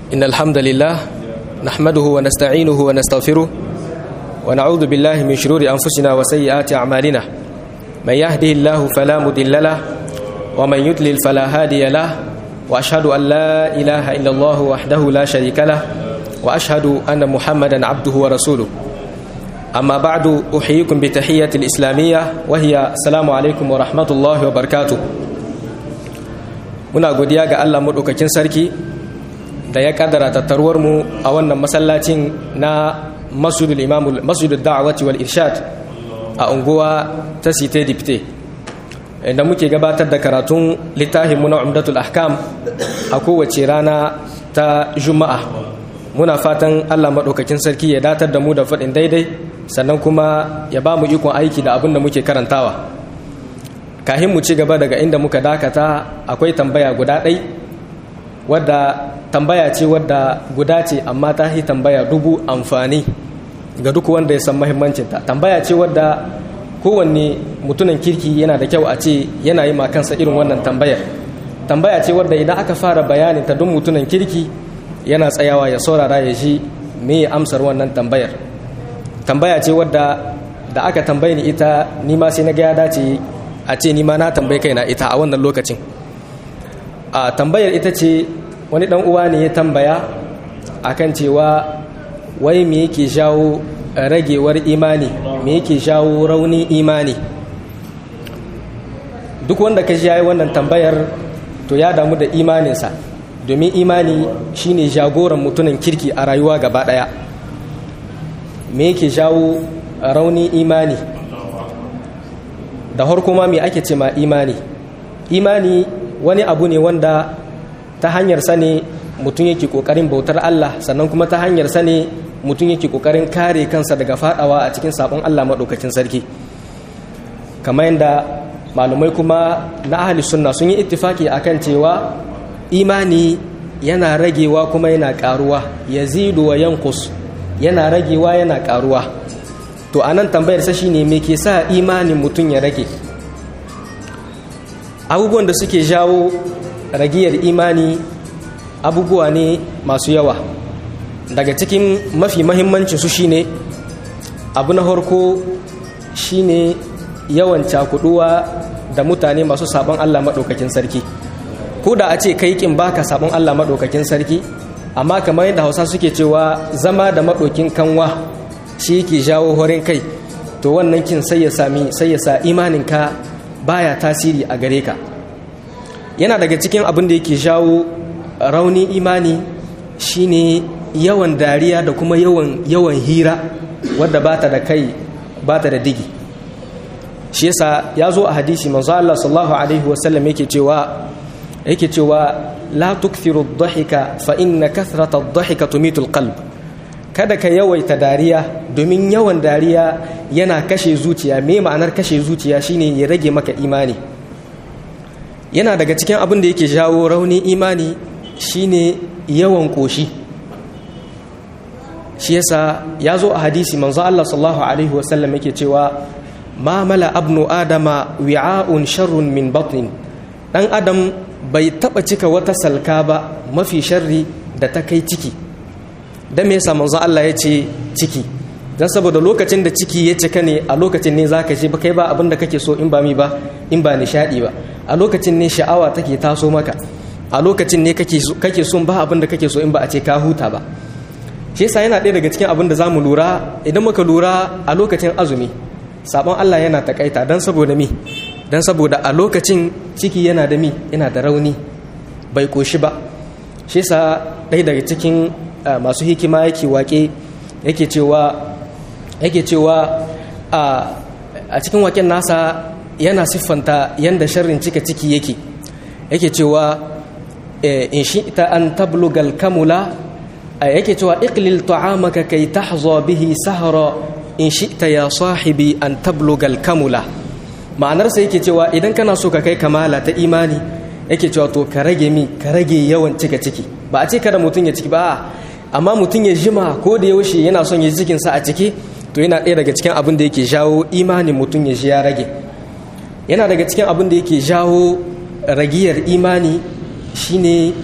إن الحمد لله نحمده ونستعينه ونستغفره ونعوذ بالله من شرور أنفسنا وسيئات أعمالنا من يهده الله فلا مضل له ومن يضلل فلا هادي له وأشهد أن لا إله إلا الله وحده لا شريك له وأشهد أن محمدا عبده ورسوله أما بعد أحييكم بتحية الإسلامية وهي السلام عليكم ورحمة الله وبركاته muna godiya ga Allah maɗaukakin sarki da ya kaddara tattaruwar mu a wannan masallacin na masjidul imamul masjidul da'awati wal irshad a unguwa ta site dipte inda muke gabatar da karatun littafin muna umdatul ahkam a kowace rana ta juma'a muna fatan Allah maɗaukakin sarki ya datar da mu da faɗin daidai sannan kuma ya ba mu ikon aiki da abin da muke karantawa kahin mu ci gaba daga inda muka dakata akwai tambaya guda ɗai wadda tambaya ce wadda guda ce amma ta yi tambaya dubu amfani ga duk wanda ya san mahimmancinta tambaya ce wadda kowanne mutumin kirki yana da kyau a ce yana yi kansa irin wannan tambayar tambaya ce wadda idan aka fara bayanin ta duk mutumin kirki yana tsayawa ya saurara ya ji me amsar wannan tambayar tambaya ce wadda da aka tambaye ni ita ni ma sai na ga ya dace a ce ni ma na tambayi kaina ita a wannan lokacin a tambayar ita ce wani dan uwa ne ya tambaya akan cewa wai me yake jawo ragewar imani me yake jawo raunin imani duk wanda ka yayi wannan tambayar to ya damu da imaninsa domin imani shine jagoran mutumin kirki a rayuwa gaba daya me yake jawo raunin imani da harko ma me ake ce ma imani imani wani abu ne wanda ta hanyar sa ne mutum yake kokarin bautar Allah sannan kuma ta hanyar sa ne mutum yake kokarin kare kansa daga fadawa a cikin sabon Allah madaukakin sarki kamar yadda malumai kuma na ahli sunna sun yi ittifaki akan cewa imani yana ragewa kuma yana karuwa yazidu wa yankus yana ragewa yana karuwa to anan tambayar sa shine me ke sa imanin mutum ya rage abubuwan da suke jawo ragiyar imani abubuwa ne masu yawa daga cikin mafi mahimmanci su shine abu na harko shine yawan cakuduwa da mutane masu sabon Allah maɗaukakin sarki ko da a ce kai kin baka sabon Allah maɗaukakin sarki amma kamar yadda hausa suke cewa zama da maɗaukin kanwa shi yake jawo horin kai to wannan kin sai ya sami sai ya sa imaninka baya tasiri a gare ka yana daga cikin abin da yake jawo rauni imani shine yawan dariya da kuma yawan yawan hira wadda bata da kai bata da digi shi yasa ya zo a hadisi manzo Allah sallallahu alaihi wasallam yake cewa yake cewa la tukthiru ad-dhahika fa inna kathrata ad-dhahika tumitu al-qalb kada ka yawaita dariya domin yawan dariya yana kashe zuciya me ma'anar kashe zuciya shine ya rage maka imani yana daga cikin abin da yake jawo raunin imani shine yawan koshi shi yasa ya zo a hadisi manzo Allah sallallahu alaihi wasallam yake cewa ma mala abnu adama wi'a'un sharrun min batnin dan adam bai taba cika wata salka ba mafi sharri da ta kai ciki dan me yasa manzo Allah ya ce ciki dan saboda lokacin da ciki ya cika ne a lokacin ne zaka ce ba kai ba abin da kake so in ba mi ba in ba nishadi ba a lokacin ne sha'awa take taso maka a lokacin ne kake kake son ba abin da kake so in ba a ce ka huta ba shi yasa yana ɗaya daga cikin abin da zamu lura idan muka lura a lokacin azumi sabon Allah yana takaita dan saboda mi dan saboda a lokacin ciki yana da mi yana da rauni bai koshi ba shi yasa ɗaya daga cikin masu hikima yake wake yake cewa yake cewa a cikin waken nasa yana siffanta yanda sharrin cika ciki yake yake cewa in shi ita an tablugal kamula yake cewa iqlil ta'amaka kai tahza bihi sahara in shi ta ya sahibi an tablugal kamula ma'anarsa yake cewa idan kana so ka kai kamala ta imani yake cewa to ka rage mi ka rage yawan cika ciki ba a ce kada mutum ya ciki ba amma mutum ya jima ko da yaushe yana son ya cikinsa a ciki to yana ɗaya daga cikin abin da yake jawo imanin mutum ya ji ya rage yana daga cikin abin da yake jawo ragiyar imani shine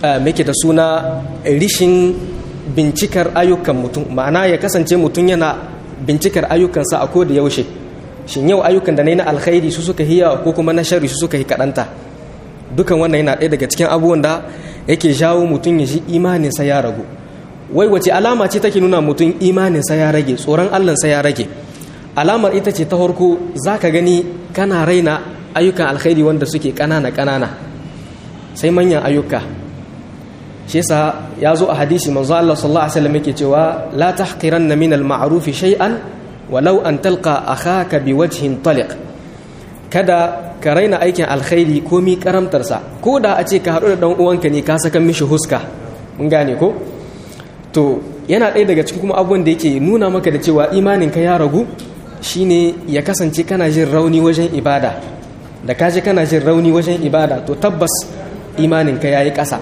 muke da suna rishin bincikar ayyukan mutum ma'ana ya kasance mutum yana bincikar ayyukansa a koda yaushe shin yau ayyukan da na yi na alkhairi su suka hiya ko kuma na shari su suka yi kaɗanta dukan wannan yana ɗaya daga cikin abubuwan da yake jawo mutum ya ji imaninsa ya ragu wai wace alama ce take nuna mutum imaninsa ya rage tsoron allansa ya rage alamar ita ce ta farko za ka gani kana raina ayyukan alkhairi wanda suke ƙanana ƙanana sai manyan ayyuka shi yasa ya zo a hadisi manzo Allah sallallahu alaihi wasallam yake cewa la tahqiranna min al-ma'ruf shay'an walau an talqa akhaka biwajhin taliq kada ka raina aikin alkhairi komi karamtarsa ko da a ce ka haɗu da ɗan uwanka ne ka saka mishi huska mun gane ko to yana ɗaya daga cikin kuma abubuwan da yake nuna maka da cewa imaninka ya ragu shine ya kasance kana jin rauni wajen ibada da ka ji kana jin rauni wajen ibada to tabbas imaninka ya yi ƙasa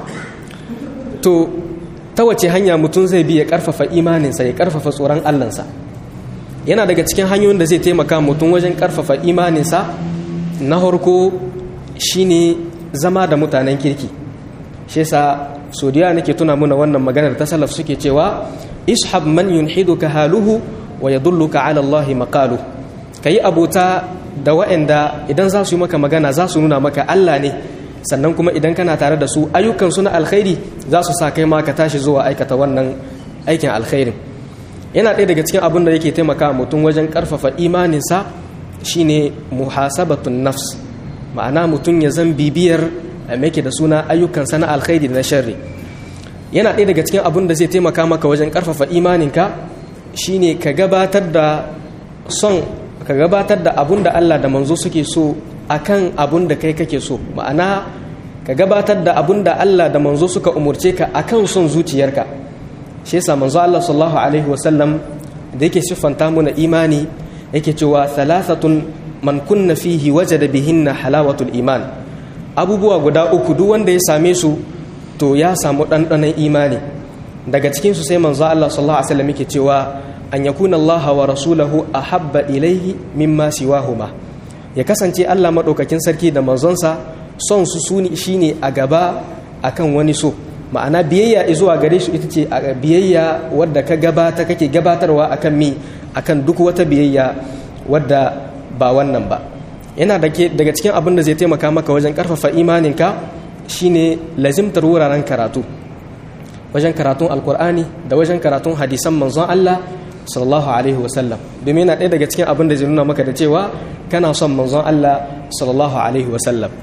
to ta wace hanya mutum zai bi ya ƙarfafa imaninsa ya ƙarfafa tsoron allansa yana daga cikin hanyoyin da zai taimaka mutum wajen ƙarfafa imaninsa na harko shine zama da mutanen kirki shi yasa sodiya nake tuna muna wannan maganar ta salaf suke cewa ishab man yunhiduka haluhu wa yadulluka ala Allah maqalu kayi abota da waɗanda idan za su yi maka magana za su nuna maka Allah ne sannan kuma idan kana tare da su ayyukan su na alkhairi za su sa kai ma ka tashi zuwa aikata wannan aikin alkhairin yana ɗaya daga cikin abin da yake taimaka mutum wajen ƙarfafa imaninsa shine muhasabatun nafs ma'ana mutum ya zan bibiyar make da suna ayyukansa na alkhairi da na sharri yana ɗaya daga cikin abin da zai taimaka maka wajen ƙarfafa imaninka shine ka gabatar da son ka gabatar da abun da Allah da manzo suke so akan abun da kai kake so ma'ana ka gabatar da abun da Allah da manzo suka umurce ka akan son zuciyarka shi yasa manzo Allah sallallahu alaihi wasallam da yake siffanta mu na imani yake cewa thalathatun man kunna fihi wajada bihinna halawatul iman abubuwa guda uku duk wanda ya same su to ya samu ɗanɗanon imani daga cikin su sai manzo Allah sallallahu alaihi wasallam yake cewa an yakuna Allah wa rasulahu ahabba ilaihi mimma siwahuma ya kasance Allah madaukakin sarki da manzonsa son su suni shine a gaba akan wani so ma'ana biyayya zuwa gare su ita ce biyayya wadda ka gabata kake gabatarwa akan mi akan duk wata biyayya wadda ba wannan ba yana daga cikin abin da zai taimaka maka wajen karfafa imaninka shine lazimtar wuraren karatu wajen karatun alkur'ani da wajen karatun hadisan manzon Allah sallallahu alaihi wasallam domin yana ɗaya daga cikin abin da zai nuna maka da cewa kana son manzon Allah sallallahu alaihi wasallam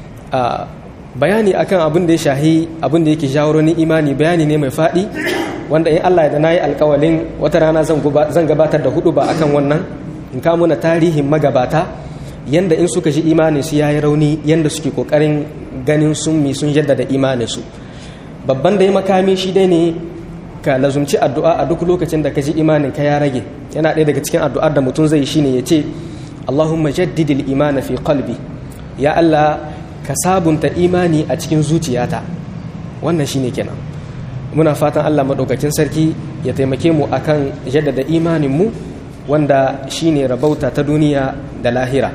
bayani akan abin da ya shahi abin da yake jawo ni imani bayani ne mai faɗi wanda in Allah ya da nayi alƙawalin wata rana zan gabatar da hudu ba akan wannan in ka muna tarihin magabata yanda in suka ji imanin su yayi rauni yanda suke kokarin ganin sun mi sun jaddada imanin su babban da ya makami shi dai ne ka lazumci addu'a a duk lokacin da ka ji imanin ka ya rage yana ɗaya daga cikin addu'ar da mutum zai shine ya ce Allahumma jaddidil imana fi qalbi ya Allah ka sabunta imani a cikin zuciyata wannan shine kenan muna fatan Allah maɗaukakin sarki ya taimake mu akan jaddada imanin mu wanda shine rabauta ta duniya da lahira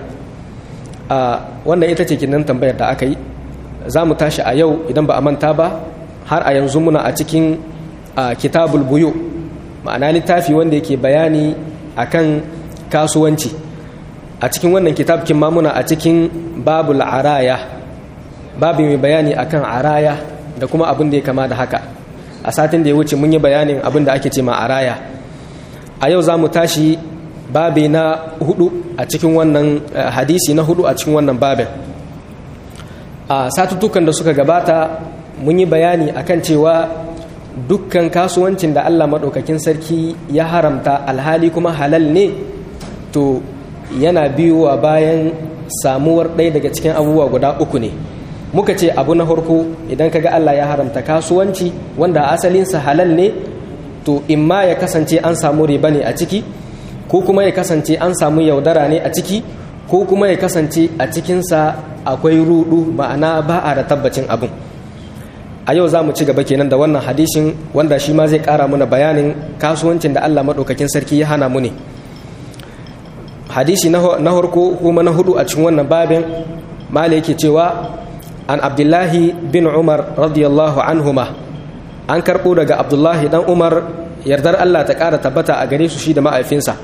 a wannan ita ce kinan tambayar da aka yi za mu tashi a yau idan ba a manta ba har a yanzu muna a cikin kitabul buyu ma'ana littafi wanda yake bayani akan kasuwanci a cikin wannan kitabkin ma muna a cikin babul araya babu mai bayani akan araya da kuma abin da ya kama da haka a satin da ya wuce mun yi bayanin abin da ake ce ma araya a yau za mu tashi babi na hudu a cikin wannan hadisi na hudu a cikin wannan babin a satuttukan da suka gabata mun yi bayani akan cewa dukkan kasuwancin da allah maɗaukakin sarki ya haramta alhali kuma halal ne to yana biyuwa bayan samuwar ɗaya daga cikin abubuwa guda uku ne muka ce abu na farko idan kaga allah ya haramta kasuwanci wanda asalinsa halal ne to imma ya kasance an samu riba ne a ciki ko kuma ya kasance an samu yaudara ne a ciki ko kuma ya kasance a cikinsa akwai rudu ma'ana ba a da tabbacin abin a yau za mu ci gaba kenan da wannan hadishin wanda shi ma zai kara muna bayanin kasuwancin da allah maɗaukakin sarki ya hana mu ne hadisi na harko kuma na hudu a cikin wannan babin mala yake cewa an abdullahi bin umar radiyallahu anhuma an karɓo daga abdullahi dan umar yardar allah ta ƙara tabbata a gare su shi da ma'aifinsa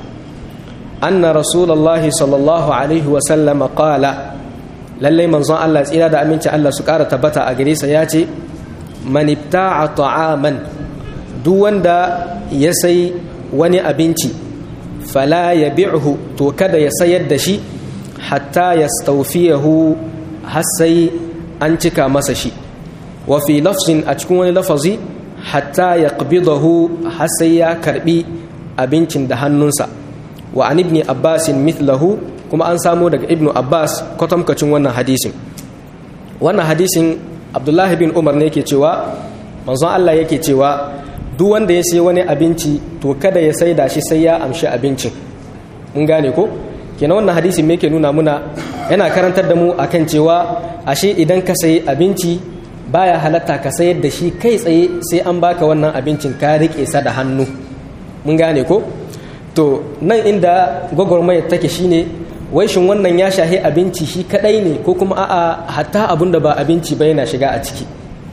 anna rasulullahi sallallahu alaihi wasallama qala lallai manzon allah tsira da aminci allah su ƙara tabbata a gare sa ya ce man ibta'a ta'aman duk wanda ya sai wani abinci fala ya bi'hu to kada ya sayar da shi hatta ya staufiyahu har sai an cika masa shi wa fi lafzin a cikin wani lafazi hatta ya qabidahu har sai ya karbi abincin da hannunsa wa an ibni abbasin mithlahu kuma an samo daga ibnu abbas kwatamkacin wannan hadisin wannan hadisin abdullahi bin umar ne yake cewa manzon allah yake cewa duk wanda ya sai wani abinci to kada ya saida shi sai ya amshi abincin mun gane ko kenan wannan hadisi me yake nuna muna yana karantar da mu akan cewa ashe idan ka sayi abinci baya halatta ka sayar da shi kai tsaye sai an baka wannan abincin ka rike sa da hannu mun gane ko to nan inda gwagwarmayar take shine wai shin wannan ya shahi abinci shi kadai ne ko kuma a'a hatta abun da ba abinci ba yana shiga a ciki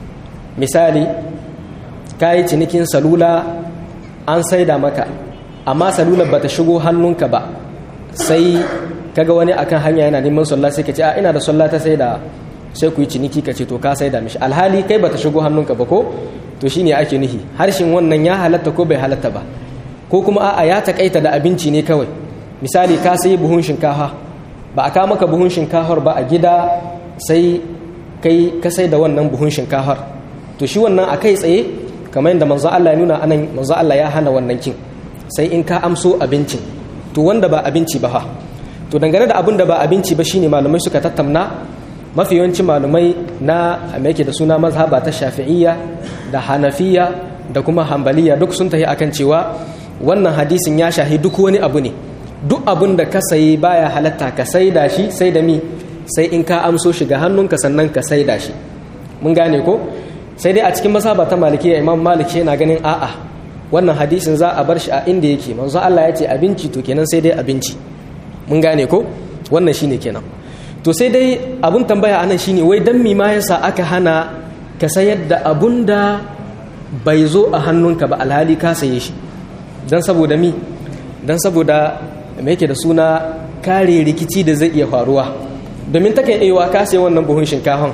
misali ka yi cinikin salula an saida maka amma salular ba ta shigo hannunka ba sai kaga wani akan hanya yana neman sallah sai ka ce a ina da sallah ta saida sai ku yi ciniki ka ce to ka saida mishi alhali kai ba ta shigo hannunka ba ko to shine ake nihi harshen wannan ya halatta ko bai halatta ba ko kuma a'a ya takaita da abinci ne kawai misali ka sayi buhun shinkafa ba a kawo maka buhun shinkafar ba a gida sai kai ka sai da wannan buhun shinkafar to shi wannan a kai tsaye kamar yadda manzo Allah ya nuna anan manzo Allah ya hana wannan kin sai in ka amso abincin to wanda ba abinci ba ha to dangane da abin da ba abinci ba shine malamai suka tattauna mafi yawancin malamai na me yake da suna mazhaba ta shafi'iyya da hanafiya da kuma hambaliya duk sun tafi akan cewa wannan hadisin ya shahi duk wani abu ne duk abin da ka sayi baya halatta ka saida shi sai da mi sai in ka amso shi ga hannunka sannan ka saida shi mun gane ko sai dai a cikin masaba ta malikiya imam malik yana ganin a'a wannan hadisin za a bar shi a inda yake manzo Allah ya ce abinci to kenan sai dai abinci mun gane ko wannan shine kenan to sai dai abun tambaya anan shine wai dan mi ma yasa aka hana ka sayar da abun da bai zo a hannunka ba alhali ka saye shi dan saboda mi dan saboda me yake da suna kare rikici da zai iya faruwa domin takan iya ka sayi wannan buhun shinkafan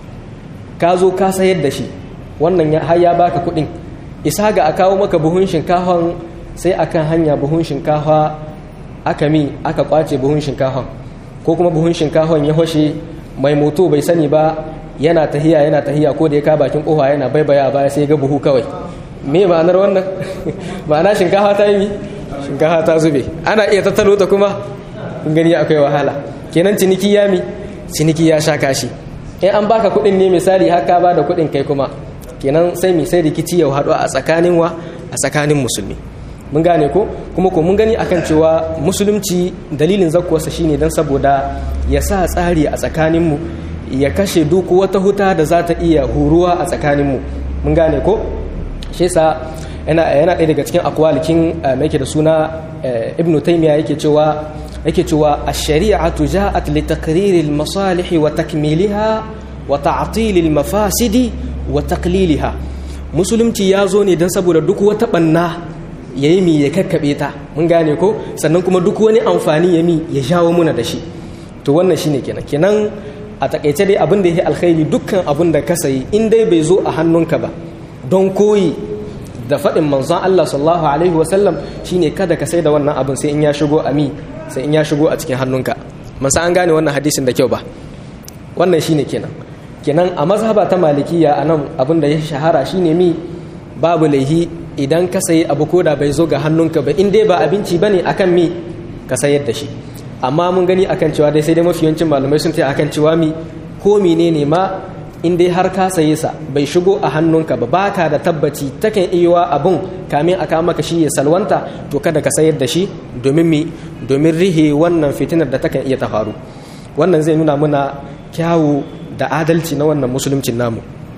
ka zo ka sayar da shi wannan har ya baka kuɗin isa ga a kawo maka buhun shinkafan sai akan hanya buhun shinkafa aka mi aka kwace buhun shinkafan ko kuma buhun shinkafan ya hoshe mai moto bai sani ba yana tahiya yana tahiya ko da ya ka bakin kofa yana baibaya baya sai ga buhu kawai me ma'anar wannan ma'ana shinkafa ta yi shinkafa ta zube ana iya tattalo ta kuma gani akwai wahala kenan ciniki ya mi ciniki ya sha kashi in an baka kuɗin ne misali haka ba da kuɗin kai kuma kenan sai mi sai rikici ya haɗu a tsakanin wa a tsakanin musulmi mun gane ko kuma ko mun gani akan cewa musulunci dalilin zakkuwarsa shine dan saboda ya sa tsari a tsakaninmu ya kashe duk wata huta da za ta iya huruwa a tsakaninmu mun gane ko shi yasa yana yana ɗaya daga cikin akwalikin mai da suna ibnu taymiya yake cewa yake cewa ash-shari'atu ja'at li taqrir al-masalih wa takmiliha wa ta'til al-mafasidi wa taqliliha musulunci ya zo ne don saboda duk wata banna ya yi mi ya kakkaɓe ta mun gane ko sannan kuma duk wani amfani ya mi ya shawo muna da shi to wannan shine kenan kenan a takaice dai abin da ya alkhairi dukkan abin da ka sayi in dai bai zo a hannunka ba don koyi da faɗin manzon Allah sallallahu alaihi wasallam shine kada ka sai da wannan abin sai in ya shigo a mi sai in ya shigo a cikin hannunka masa an gane wannan hadisin da kyau ba wannan shine kenan kenan a mazhaba ta malikiya a nan abin da ya shahara shine mi babu laihi idan ka sayi abu ko da bai zo ga hannunka ba in dai ba abinci bane akan mi ka sayar da shi amma mun gani akan cewa dai sai dai mafi yawancin malamai sun taya akan cewa mi ko menene ma in dai har ka saye sa bai shigo a hannunka ba baka da tabbaci takan iya abun kamin aka maka shi ya salwanta to kada ka sayar da shi domin mi domin rihe wannan fitinar da takan iya ta faru wannan zai nuna muna kyawu da adalci na wannan musuluncin namu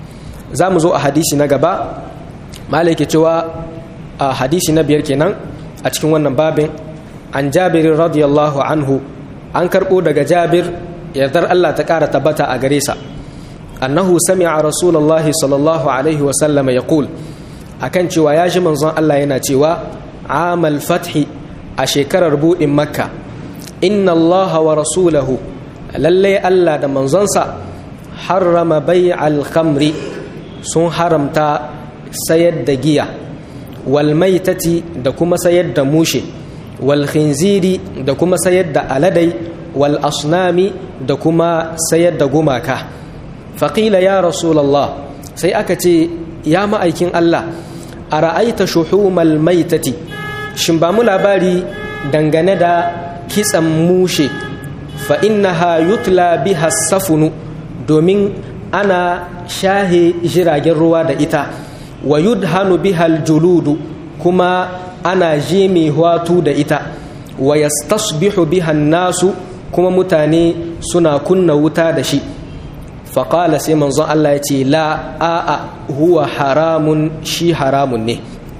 za mu zo a hadisi na gaba malai ke cewa a hadisi na biyar kenan a cikin wannan babin an jabirin radiyallahu anhu an karɓo daga jabir yardar Allah ta ƙara tabbata a gare sa annahu sami'a rasulullahi sallallahu alaihi wa sallama yaqul akan cewa ya ji manzon Allah yana cewa amal fathi a shekarar buɗin makka inna Allah wa rasulahu lalle Allah da manzonsa harrama bai'al khamri sun haramta sayar da giya wal maitati da kuma sayar da mushe wal khinziri da kuma sayar da aladai wal asnami da kuma sayar da gumaka faƙila ya rasulallah sai aka ce ya ma'aikin Allah a ra'aita shuhumal maitati shin ba mu labari dangane da kitsan mushe fa innaha yutla biha safunu domin ana shahe jiragen ruwa da ita wa yudhanu bihal juludu kuma ana jimi hwatu da ita wa yastasbihu bihan nasu kuma mutane suna kunna wuta da shi faƙala sai manzon Allah ya ce la a'a huwa haramun shi haramun ne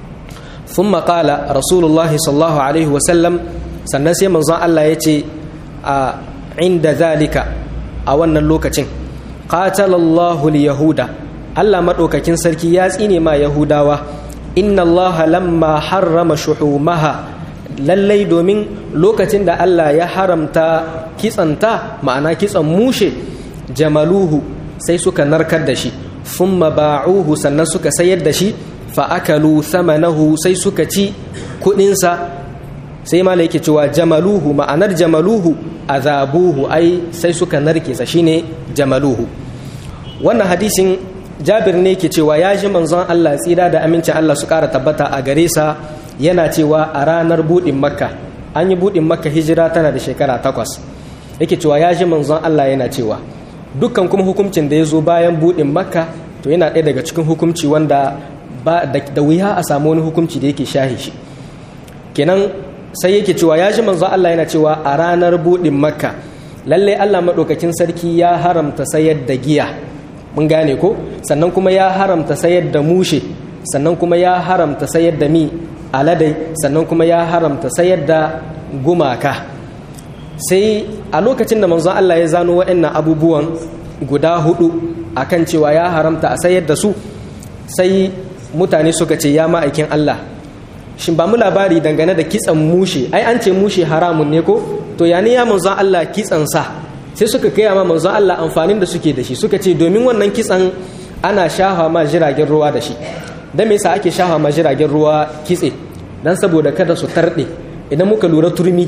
sun maƙala rasulullah sallallahu alaihi wasallam sannan sai manzon Allah ya ce a inda zalika a wannan lokacin qatalallahu yahuda Allah maɗaukakin sarki ya tsine ma yahudawa inna Allah lamma harrama shuhumaha lallai domin lokacin da Allah ya haramta kitsanta ma'ana kitsan mushe jamaluhu sai suka narkar da shi thumma ba'uhu sannan suka sayar da shi fa akalu thamanahu sai suka ci kudinsa sai ma yake cewa jamaluhu ma'anar jamaluhu azabuhu ai sai suka narke sa shine jamaluhu wannan hadisin jabir ne ke cewa ya ji manzon Allah tsira da amincin Allah su ƙara tabbata a gare sa yana cewa a ranar buɗin makka an yi buɗin makka hijira tana da shekara takwas yake cewa ya ji manzon Allah yana cewa dukkan kuma hukuncin da ya zo bayan buɗin makka to yana ɗaya daga cikin hukunci wanda ba da wuya a samu wani hukunci da yake shahi shi kenan sai yake cewa ya ji manzon Allah yana cewa a ranar buɗin makka lalle Allah maɗaukakin sarki ya haramta sayar da giya mun gane ko sannan kuma ya haramta sayar da mushe sannan kuma ya haramta sayar da mi aladai sannan kuma ya haramta sayar da gumaka sai a lokacin da manzon Allah ya zano waɗannan abubuwan guda hudu akan cewa ya haramta a sayar da su sai mutane suka ce ya ma'aikin Allah shin ba mu labari dangane da kitsan mushe ai an ce mushe haramun ne ko to ya ne ya manzon Allah kitsan sa sai suka kai ma manzon Allah amfanin da suke da shi suka ce domin wannan kitsan ana shafa ma jiragen ruwa da shi dan me yasa ake shafa ma jiragen ruwa kitse dan saboda kada su tarde idan muka lura turmi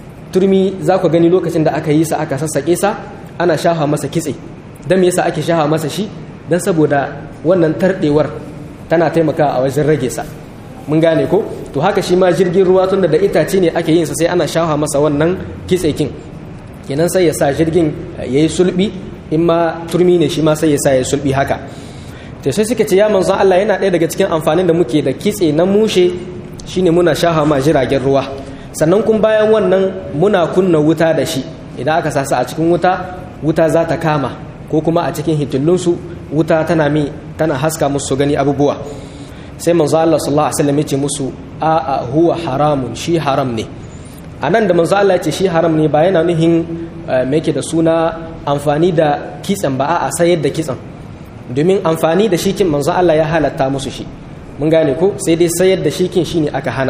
turmi za ku gani lokacin da aka yi sa aka sassaƙe sa ana shafa masa kitse dan me yasa ake shafa masa shi dan saboda wannan tardewar tana taimakawa a wajen rage sa mun gane ko to haka shi ma jirgin ruwa tunda da itace ne ake yin sa sai ana shafa masa wannan kitse kin kenan sai ya sa jirgin yayi sulbi in ma turmi ne shi ma sai ya sa ya sulbi haka to sai suka ce ya manzon Allah yana ɗaya daga cikin amfanin da muke da kitse na mushe shine muna shaha ma jiragen ruwa sannan kun bayan wannan muna kunna wuta da shi idan aka sasa a cikin wuta wuta za ta kama ko kuma a cikin hitillunsu wuta tana mi tana haska musu gani abubuwa sai manzo Allah sallallahu alaihi wasallam ya ce musu a a huwa haramun shi haram ne anan da manzo Allah ya ce shi haram ne ba yana nuhin me yake da suna amfani da kitsan ba a sayar da kitsan domin amfani da shikin manzo Allah ya halatta musu shi mun gane ko sai dai sayar da shikin shine aka hana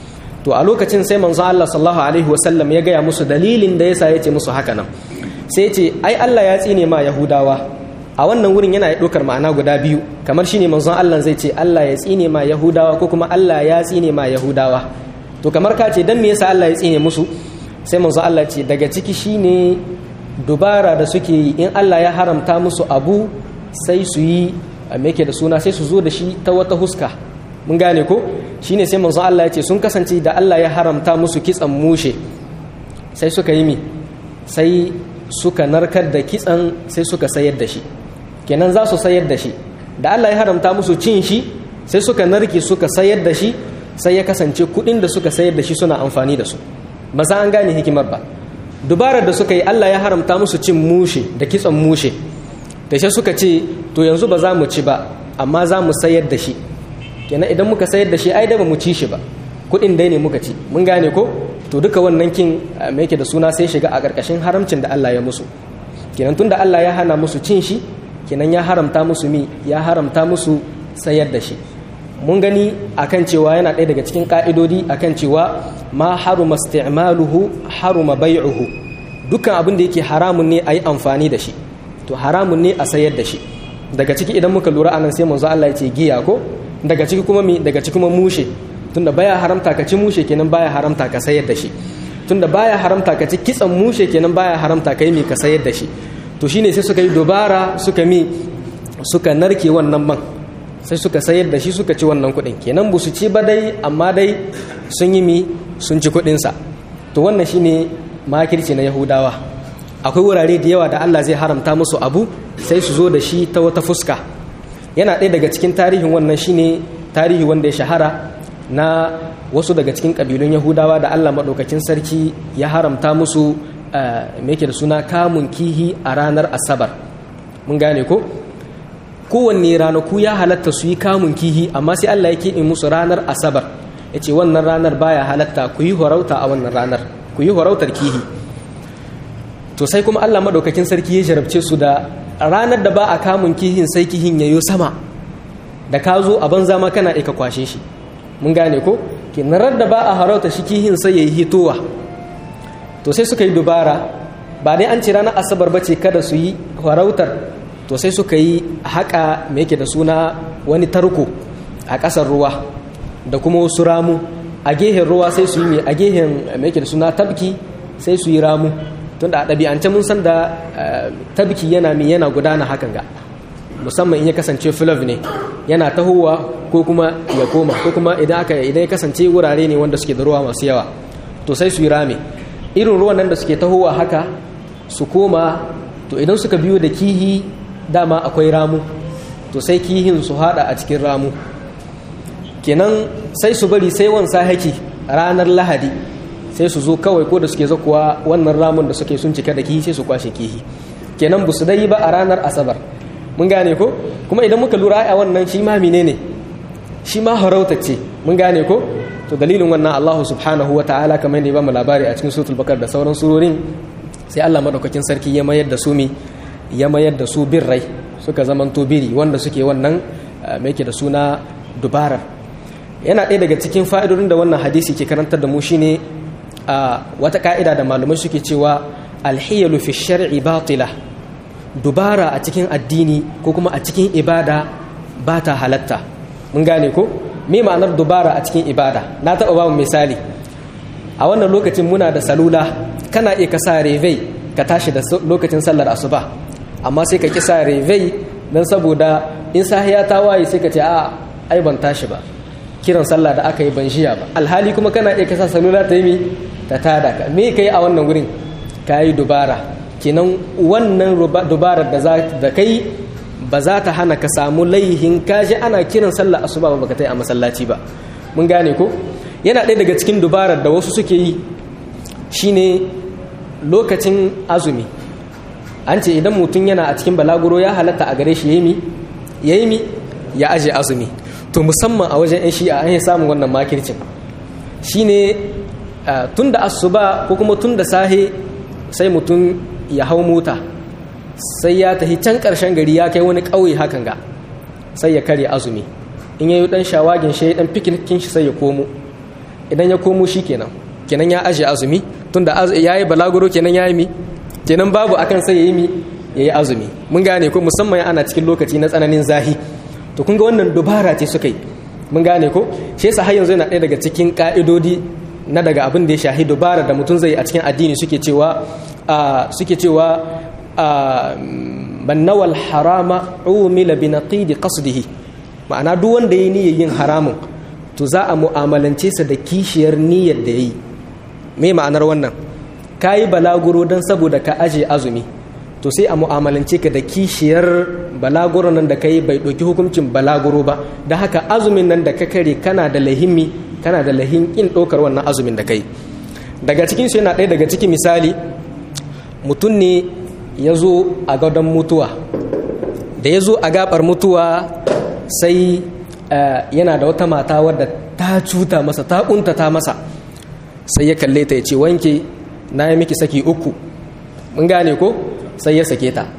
to a lokacin sai manzo Allah sallallahu alaihi wasallam ya gaya musu dalilin da yasa yace musu haka nan sai ce ai Allah ya tsine ma Yahudawa a wannan wurin yana ɗaukar ma'ana guda biyu kamar shine manzon Allah zai ce Allah ya tsine ma Yahudawa ko kuma Allah ya tsine ma Yahudawa to kamar ka ce dan me yasa Allah ya tsine musu sai manzon Allah ce daga ciki shine dubara da suke yi in Allah ya haramta musu abu sai su yi me da suna sai su zo da shi ta wata huska mun gane ko shine sai manzon Allah ya ce sun kasance da Allah ya haramta musu kitsan mushe sai suka yi mi sai suka narkar da kitsan sai suka sayar da shi kenan za su sayar da shi da Allah ya haramta musu cin shi sai suka narke suka sayar da shi sai ya kasance kudin da suka sayar da shi suna amfani da su ba za an gane hikimar ba dubarar da suka yi Allah ya haramta musu cin mushe da kitsan mushe da shi suka ce to yanzu ba za mu ci ba amma za mu sayar da shi kenan idan muka sayar da shi ai da ba mu ci shi ba kudin dai ne muka ci mun gane ko to duka wannan kin me yake da suna sai shiga a ƙarƙashin haramcin da Allah ya musu kenan tunda Allah ya hana musu cin shi kenan ya haramta musu mi ya haramta musu sayar da shi mun gani akan cewa yana ɗaya daga cikin ƙa'idodi akan cewa ma haruma isti'maluhu haruma bai'uhu dukkan abin da yake haramun ne a yi amfani da shi to haramun ne a sayar da shi daga ciki idan muka lura anan sai manzo Allah ya ce giya ko daga ciki kuma mi daga ciki kuma mushe tunda baya haramta ka ci mushe kenan baya haramta ka sayar da shi tunda baya haramta ka ci kitsan mushe kenan baya haramta ka yi mi ka sayar da shi to shine sai suka yi dubara suka mi suka narke wannan man sai suka sayar da shi suka ci wannan kuɗin kenan ba su ci ba dai amma dai sun yi mi sun ci kuɗinsa to wannan shine makirci na yahudawa akwai wurare da yawa da Allah zai haramta musu abu sai su zo da shi ta wata fuska yana ɗaya daga cikin tarihin wannan shine tarihi wanda ya shahara na wasu daga cikin ƙabilun yahudawa da Allah maɗaukakin sarki ya haramta musu me yake da suna kamun kihi a ranar asabar mun gane ko kowanne ranaku ya halatta su yi kamun kihi amma sai Allah ya keɓe musu ranar asabar ya ce wannan ranar baya halatta ku yi horauta a wannan ranar ku yi horautar kihi to sai kuma Allah maɗaukakin sarki ya jarabce su da ranar da ba a kamun kihin sai kihin ya yi sama da ka zo a banza ma kana ka kwashe shi mun gane ko kinarar da ba a harauta shi kihin sai ya yi hitowa to sai suka yi dubara ba dai an ci ranar asabar bace kada su yi farautar to sai suka yi haƙa mai yake da suna wani tarko a ƙasar ruwa da kuma wasu ramu a gehen ruwa sai su yi mai a gehen mai yake da suna tabki sai su yi ramu tunda a ɗabi'ance mun san da tabki yana mai yana gudana hakan ga musamman in ya kasance filav ne yana tahowa ko kuma ya koma ko kuma idan aka idan ya kasance wurare ne wanda suke da ruwa masu yawa to sai su yi rame irin ruwan nan da suke tahowa haka su koma to idan suka biyo da kihi dama akwai ramu to sai kihin su hada a cikin ramu kenan sai su bari sai wansa haki ranar lahadi sai su zo kawai ko da suke zakuwa wannan ramun da suke sun cika da kihi sai su kwashe kihi kenan ba su dai ba a ranar asabar mun gane ko kuma idan muka lura a wannan shi ma menene shi ma ce mun gane ko to dalilin wannan Allah subhanahu wa ta'ala kamar yadda ya bamu labari a cikin suratul bakar da sauran surorin sai Allah madaukakin sarki ya mayar da su mi ya mayar da su birrai suka zamanto biri wanda suke wannan mai yake da suna dubarar yana ɗaya daga cikin fa'idodin da wannan hadisi ke karantar da mu shine a wata ka'ida da malamai suke cewa alhiyalu fi shar'i batila dubara a cikin addini ko kuma a cikin ibada ba ta halatta mun gane ko me ma'anar dubara a cikin ibada na taɓa ba mu misali a wannan lokacin muna da salula kana iya ka sa revei ka tashi da lokacin sallar asuba amma sai ka ki sa revei don saboda in sahiya ta waye sai ka ce a ai ban tashi ba kiran sallah da aka yi ban jiya ba alhali kuma kana iya ka sa salula ta yi mi ta tada ka me ka yi a wannan gurin ka yi dubara kenan wannan dubarar da kai ba za ta hana ka samu laihin kaji ana kiran sallah asuba ba baka tai a masallaci ba mun gane ko yana ɗaya daga cikin dubarar da wasu suke yi shine lokacin azumi an ce idan mutum yana a cikin balaguro ya halatta a gare shi yayi mi yayi mi ya aje azumi to musamman a wajen yan shi'a an yi samun wannan makircin shine tun da asuba ko kuma tun da sahe sai mutum ya hau mota sai ya tafi can ƙarshen gari ya kai wani ƙauye hakan ga sai ya karya azumi in ya yi ɗan shawagin shi ɗan fikinikin shi sai ya komo idan ya komo shi kenan kenan ya aje azumi tun da ya yi balaguro kenan ya yi mi kenan babu akan sai ya yi mi ya yi azumi mun gane ko musamman ana cikin lokaci na tsananin zahi to kun ga wannan dubara ce suka yi mun gane ko shi yasa har yanzu yana ɗaya daga cikin ƙa'idodi na daga abin da ya shahi dubara da mutum zai a cikin addini suke cewa suke cewa man nawal harama umila bi naqidi qasdihi ma'ana duk wanda yayi niyyar yin haramun to za a mu'amalance sa da kishiyar niyyar da yayi me ma'anar wannan kayi balaguro dan saboda ka aje azumi to sai a mu'amalance ka da kishiyar balaguro nan da kai bai ɗauki hukuncin balaguro ba da haka azumin nan da ka kare kana da lahimmi kana da lahin kin ɗaukar wannan azumin da kai daga cikin su yana ɗaya daga cikin misali mutum ne ya zo a gadon mutuwa da ya zo a gabar mutuwa sai yana da wata mata wadda ta cuta masa ta kuntata masa sai ya kalle ta ya ce wanke na yi miki saki uku mun gane ko sai ya sake ta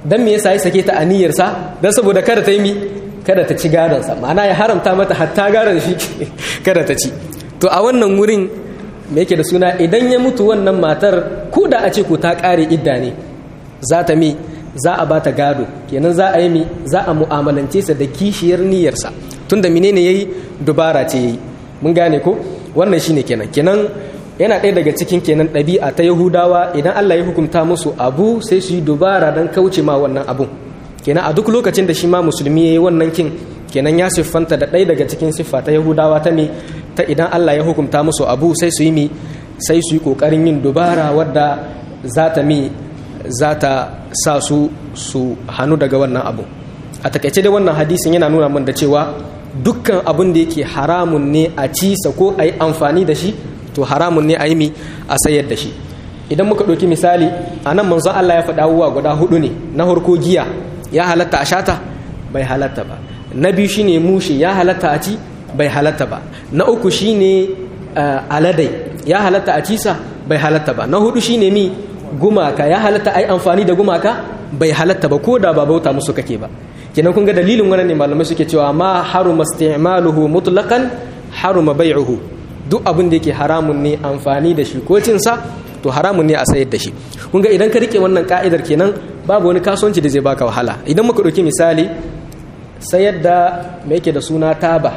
dan me yasa ya sake ta aniyarsa dan saboda kada ta yi mi kada ta ci gadonsa ma'ana ya haramta mata hatta gadon shi kada ta ci to a wannan wurin me yake da suna idan ya mutu wannan matar ko da a ce ko ta kare idda ne za ta mi za a bata gado kenan za a yi mi za a mu'amalance sa da kishiyar niyyarsa tunda menene yayi dubara ce yayi mun gane ko wannan shine kenan kenan yana ɗaya daga cikin kenan ɗabi'a ta yahudawa idan allah ya hukunta musu abu sai su yi dubara don kauce ma wannan abun kenan a duk lokacin da shi ma musulmi ya yi wannan kin kenan ya siffanta da ɗaya daga cikin siffa ta yahudawa ta me ta idan allah ya hukunta musu abu sai su yi mi sai su yi ƙoƙarin yin dubara wadda za ta mi za ta sa su su hannu daga wannan abu a takaice dai wannan hadisin yana nuna min da cewa dukkan abin da yake haramun ne a ci sa ko a yi amfani da shi to haramun ne a yi mi a sayar da shi idan muka ɗauki misali a nan manzo Allah ya faɗa abubuwa guda hudu ne na harko giya ya halatta a shata bai halatta ba na biyu shine mushi ya halatta a ci bai halatta ba na uku shine aladai ya halatta a cisa bai halatta ba na hudu shine mi gumaka ya halatta a yi amfani da gumaka bai halatta ba ko da ba bauta musu kake ba kenan kun ga dalilin wannan ne malamai suke cewa ma haruma isti'maluhu mutlaqan haruma bai'uhu duk abin da yake haramun ne amfani da shi ko cinsa to haramun ne a sayar da shi kun ga idan ka rike wannan ka'idar kenan babu wani kasuwanci da zai baka wahala idan muka ɗauki misali sayar da me yake da suna taba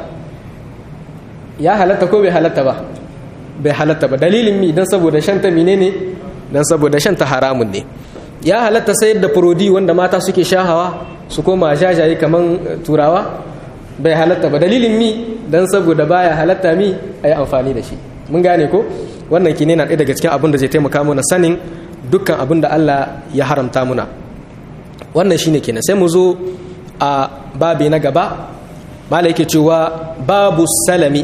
ya halatta ko bai halatta ba bai halatta ba dalilin mi dan saboda shanta menene dan saboda shanta haramun ne ya halatta sayar da furodi wanda mata suke shahawa su koma jajaye kaman turawa bai halatta ba dalilin mi dan saboda baya halatta mi a yi amfani da shi mun gane ko wannan kine na ɗaya daga cikin abin da zai taimaka mana sanin dukkan abin da Allah ya haramta muna wannan shine kenan sai mu zo a babi na gaba mala yake cewa babu salami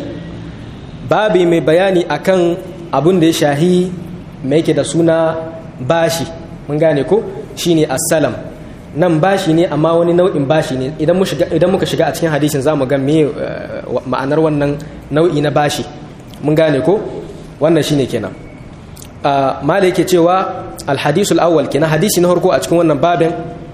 babi mai bayani akan abin da ya shahi mai yake da suna bashi mun gane ko shine assalam nan bashi ne amma wani nau'in bashi ne idan muka shiga a cikin hadisin za mu ga me ma'anar wannan nau'i na bashi mun gane ko wannan shine kenan mala yake cewa alhadisul awwal kenan hadisi na farko a cikin wannan babin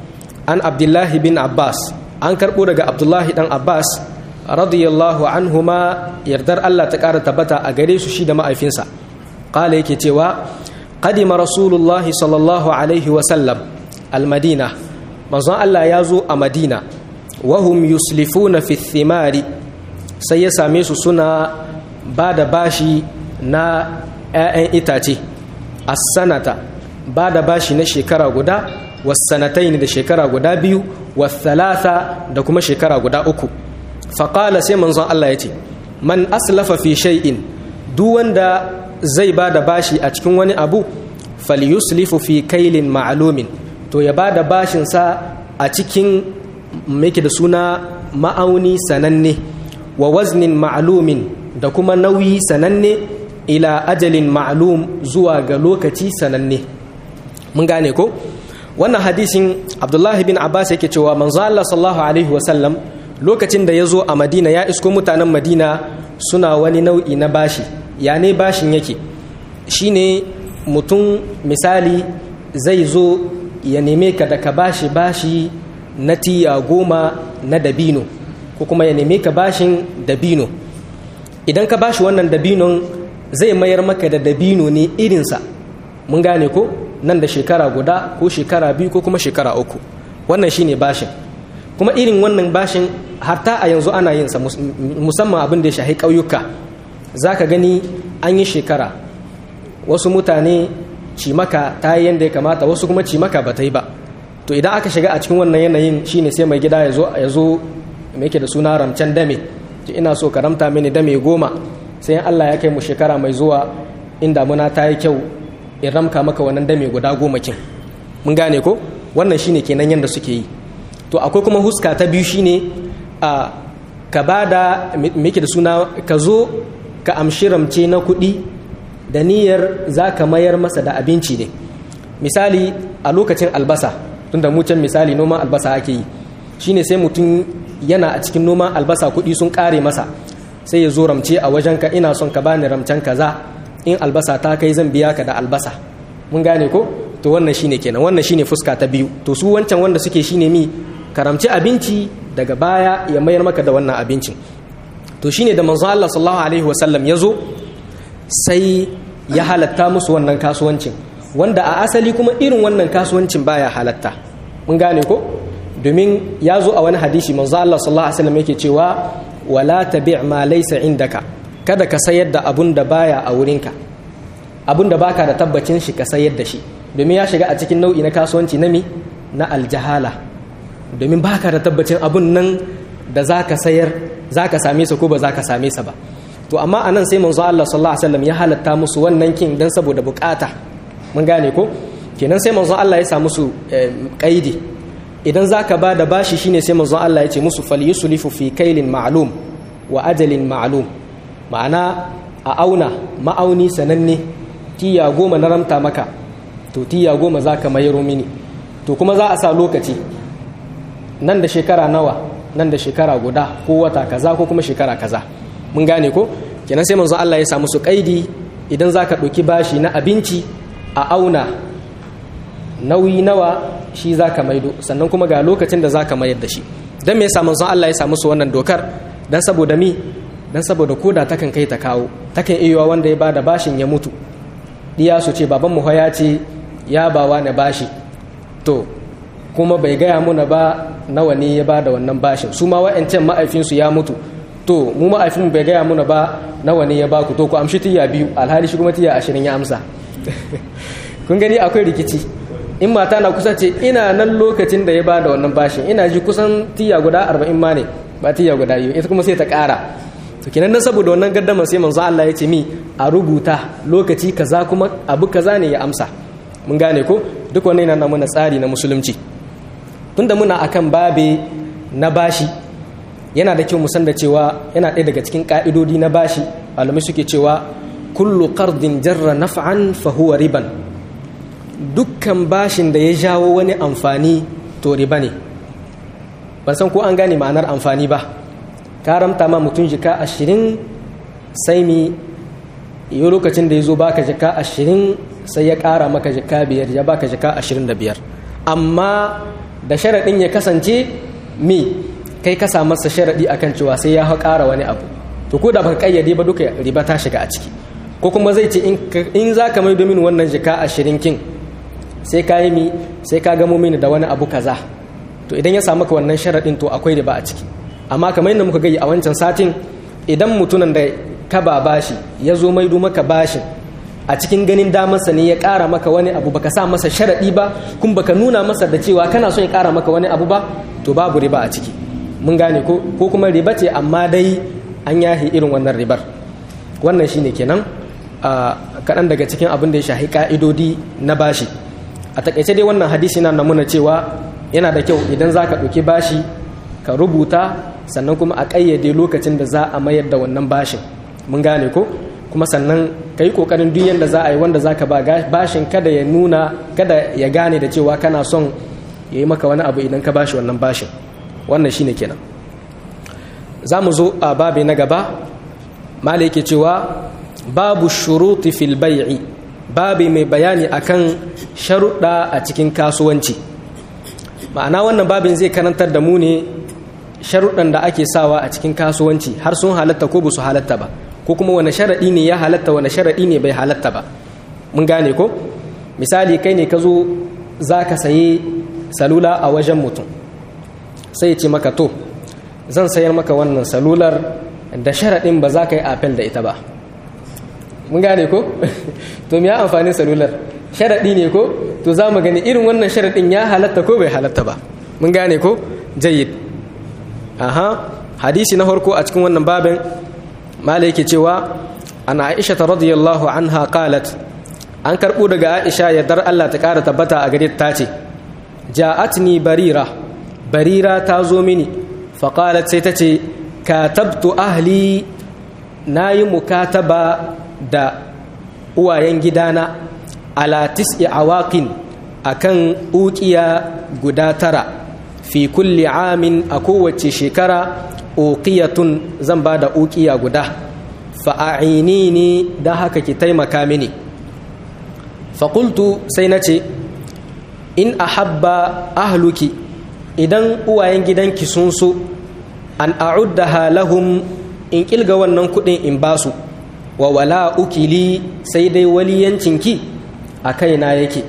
an abdullahi bin abbas an karbo daga abdullahi dan abbas radiyallahu anhuma yardar allah ta kara tabbata a gare su shi da ma'aifinsa qala yake cewa qadima rasulullahi sallallahu alaihi wa sallam almadina manzon allah ya zo a madina wahum yuslifuna fi thimari sai ya same su suna ba da bashi na 'ya'yan itace as-sanata ba da bashi na shekara guda wasanatai da shekara guda biyu wasalasa da kuma shekara guda uku faƙala sai manzon Allah ya ce man aslafa fi shay'in duk wanda zai ba da bashi a cikin wani abu falyuslifu fi kailin ma'alumin to ya ba da bashinsa a cikin make da suna ma'auni sananne wa waznin ma'alumin da kuma nauyi sananne ila ajalin ma'alum zuwa ga lokaci sananne mun gane ko wannan hadisin abdullahi bin abbas yake cewa manzo Allah sallallahu alaihi wasallam lokacin da ya zo a madina ya isko mutanen madina suna wani nau'i na bashi ya ne bashin yake shine mutum misali zai zo ya neme ka da ka bashi bashi na tiya goma na dabino ko kuma ya neme ka bashin dabino idan ka bashi wannan dabinon zai mayar maka da dabino ne irinsa mun gane ko nan da shekara guda ko shekara biyu ko kuma shekara uku wannan shine bashin kuma irin wannan bashin harta a yanzu ana yin sa musamman abin da ya shahi ƙauyuka za ka gani an yi shekara wasu mutane cimaka ta yi yadda ya kamata wasu kuma cimaka ba ta yi ba to idan aka shiga a cikin wannan yanayin shine sai mai gida ya zo ya zo mai yake da suna ramcen dame ina so ka ramta mini dame goma sai Allah ya kai mu shekara mai zuwa in damuna ta yi kyau in ramka maka wannan dame guda goma kin mun gane ko wannan shine kenan yanda suke yi to akwai kuma huska ta biyu shine a ka bada me da suna ka zo ka amshi ramce na kuɗi da niyyar za ka mayar masa da abinci ne misali a lokacin albasa tunda mu can misali noman albasa ake yi shine sai mutum yana a cikin noman albasa kuɗi sun ƙare masa sai ya zo ramce a wajenka ina son ka bani ramcen kaza in albasa ta kai zan biya ka da albasa mun gane ko to wannan shine kenan wannan shine fuska ta biyu to su wancan wanda suke shine mi karamci abinci daga baya ya mayar maka da wannan abincin to shine da manzo Allah sallallahu alaihi wasallam ya zo sai ya halatta musu wannan kasuwancin wanda a asali kuma irin wannan kasuwancin baya halatta mun gane ko domin ya zo a wani hadisi manzo Allah sallallahu alaihi wasallam yake cewa wala tabi' ma laysa indaka kada ka sayar da abun da baya a wurinka abun da baka da tabbacin shi ka sayar da shi domin ya shiga a cikin nau'i na kasuwanci na mi na aljahala domin baka da tabbacin abun nan da zaka sayar zaka same sa ko ba zaka same sa ba to amma anan sai manzo Allah sallallahu alaihi wasallam ya halatta musu wannan kin dan saboda bukata mun gane ko kenan sai manzo Allah ya sa musu kaidi idan zaka ba da bashi shine sai manzo Allah ya ce musu falyuslifu fi kailin ma'lum wa ajalin ma'lum ma'ana a auna ma'auni sananne tiya goma na ramta maka to tiya goma zaka mayaro mini to kuma za a sa lokaci nan da shekara nawa nan da shekara guda ko wata kaza ko kuma shekara kaza mun gane ko kenan sai manzo Allah ya sa musu kaidi idan zaka ɗauki bashi na abinci a auna nauyi nawa shi zaka maido sannan kuma ga lokacin da zaka mayar da shi dan me yasa manzo Allah ya sa musu wannan dokar dan saboda mi dan saboda koda takan kai ta kawo takan iya wanda ya bada bashin ya mutu diya su ce baban mu ya ce ya bawa na bashi to kuma bai gaya muna ba nawa ne ya bada wannan bashin su ma wa'ancan ma'aifinsu ya mutu to mu ma'aifin bai gaya muna ba nawa ne ya baku to ku amshi tiya biyu alhali shi kuma tiya ashirin ya amsa kun gani akwai rikici in mata na kusa ce ina nan lokacin da ya ba da wannan bashin ina ji kusan tiya guda arba'in ma ne ba tiya guda yiwu ita kuma sai ta ƙara to kenan nan saboda wannan gardama sai manzo Allah ya ce mi a rubuta lokaci kaza kuma abu kaza ne ya amsa mun gane ko duk wannan yana mana tsari na musulunci tunda muna akan babe na bashi yana da kyau musan da cewa yana ɗaya daga cikin ƙa'idodi na bashi malamai suke cewa kullu qardin jarra naf'an fa huwa riban dukkan bashin da ya jawo wani amfani to riba ne ban san ko an gane ma'anar amfani ba ka ramta ma mutum jika ashirin sai mi yi lokacin da ya zo baka jika ashirin sai ya ƙara maka jika biyar ya baka jika ashirin da biyar amma da sharaɗin ya kasance mi kai ka sa masa sharaɗi akan cewa sai ya ƙara wani abu to ko da baka ƙayyade ba duka riba ta shiga a ciki ko kuma zai ce in za ka mai domin wannan jika ashirin kin sai ka yi mi sai ka gamo mini da wani abu kaza to idan ya samu ka wannan sharaɗin to akwai riba a ciki amma kamar yadda muka gayi a wancan satin idan mutumin da ka ba bashi ya zo maido maka bashin a cikin ganin damarsa ne ya ƙara maka wani abu baka sa masa sharaɗi ba kuma baka nuna masa da cewa kana son ya ƙara maka wani abu ba to babu riba a ciki mun gane ko ko kuma riba ce amma dai an yahi irin wannan ribar wannan shine kenan a kaɗan daga cikin abin da ya shahi ƙa'idodi na bashi a takaice dai wannan hadisi na namuna cewa yana da kyau idan za ka ɗauki bashi ka rubuta sannan kuma a ƙayyade lokacin da za a mayar da wannan bashin mun gane ko kuma sannan ka yi ƙoƙarin duk yadda za a yi wanda za ka ba bashin kada ya nuna kada ya gane da cewa kana son ya yi maka wani abu idan ka bashi wannan bashin wannan shine kenan za mu zo a babi na gaba mala yake cewa babu shuruti fil bai'i babi mai bayani akan sharuɗa a cikin kasuwanci ma'ana wannan babin zai karantar da mu ne sharuɗan da ake sawa a cikin kasuwanci har sun halatta ko ba su halatta ba ko kuma wani sharaɗi ne ya halatta wani sharaɗi ne bai halatta ba mun gane ko misali kai ne ka zo za ka sayi salula a wajen mutum sai ce maka to zan sayar maka wannan salular da sharaɗin ba za ka yi apel da ita ba mun gane ko to ya amfanin salular sharaɗi ne ko to za mu gani irin wannan sharaɗin ya halatta ko bai halatta ba mun gane ko jayyid aha hadisi na farko a cikin wannan babin mala yake cewa ana aisha ta radiyallahu anha qalat an karɓo daga aisha yardar Allah ta ƙara tabbata a gare ta ce ja'atni barira barira ta zo mini faƙalat sai ta ce katabtu ahli na yi mukataba da uwayen gidana ala tis'i awaƙin a kan uƙiya guda tara fi kulli amin a kowace shekara uƙiyatun zan ba da uƙiya guda fa'a'ini ne don haka ki taimaka mini faƙultu sai na ce in ahabba ahluki idan uwayen gidanki sun so an a'uddaha lahum in kilga wannan kudin in basu wa wala ukili sai dai waliyancinki a kaina yake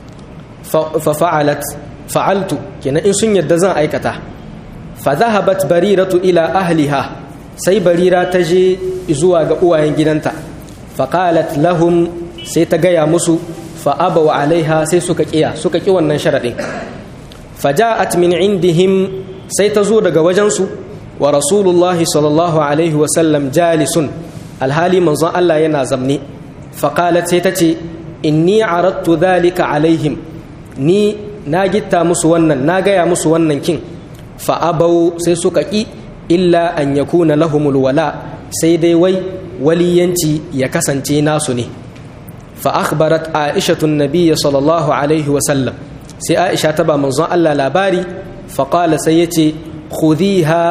fa fa'alat fa'altu kenan in sun yadda zan aikata fa zahabat bariratu ila ahliha sai barira ta je zuwa ga uwayen gidanta fa qalat lahum sai ta gaya musu fa abaw alaiha sai suka kiya suka ki wannan sharadin fa ja'at min indihim sai ta zo daga wajensu wa rasulullahi sallallahu alaihi wa sallam jalisun alhali manzon Allah yana zamne fa qalat sai ta ce inni aradtu dhalika alaihim ni na gitta musu wannan na gaya musu wannan kin fa abau sai suka ki illa an yakuna lahumul wala sai dai wai waliyanci ya kasance nasu ne fa akhbarat aishatu nabiyya sallallahu alaihi wa sallam sai aisha ta ba manzon Allah labari fa qala sai yace khudhiha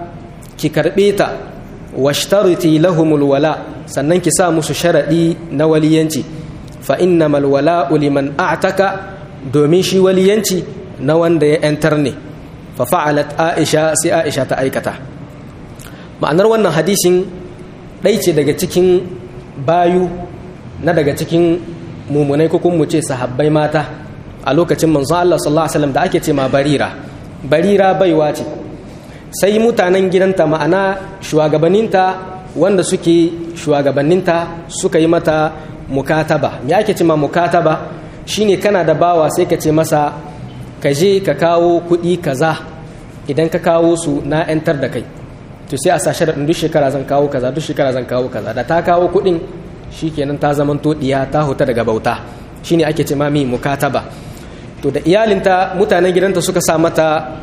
ki karbe ta washtariti lahumul wala sannan ki sa musu sharadi na waliyanci fa innamal wala'u liman a'taka domin shi waliyanci na wanda ya yantar ne fa fa'alat aisha sai aisha ta aikata ma'anar wannan hadisin ɗai ce daga cikin bayu na daga cikin mumunai ko kuma mu ce sahabbai mata a lokacin manzon Allah sallallahu alaihi wasallam da ake ce ma barira barira baiwa ce sai mutanen gidanta ma'ana shugabanninta wanda suke shugabanninta suka yi mata mukataba me ake ce ma mukataba shine kana da bawa sai ka ce masa ka je ka kawo kuɗi kaza idan ka kawo su na 'yantar da kai to sai a sa sharaɗin duk shekara zan kawo kaza duk shekara zan kawo kaza da ta kawo kuɗin shikenan ta zaman diya ta huta daga bauta shine ake ce mami mukataba to da iyalinta mutanen gidanta suka sa mata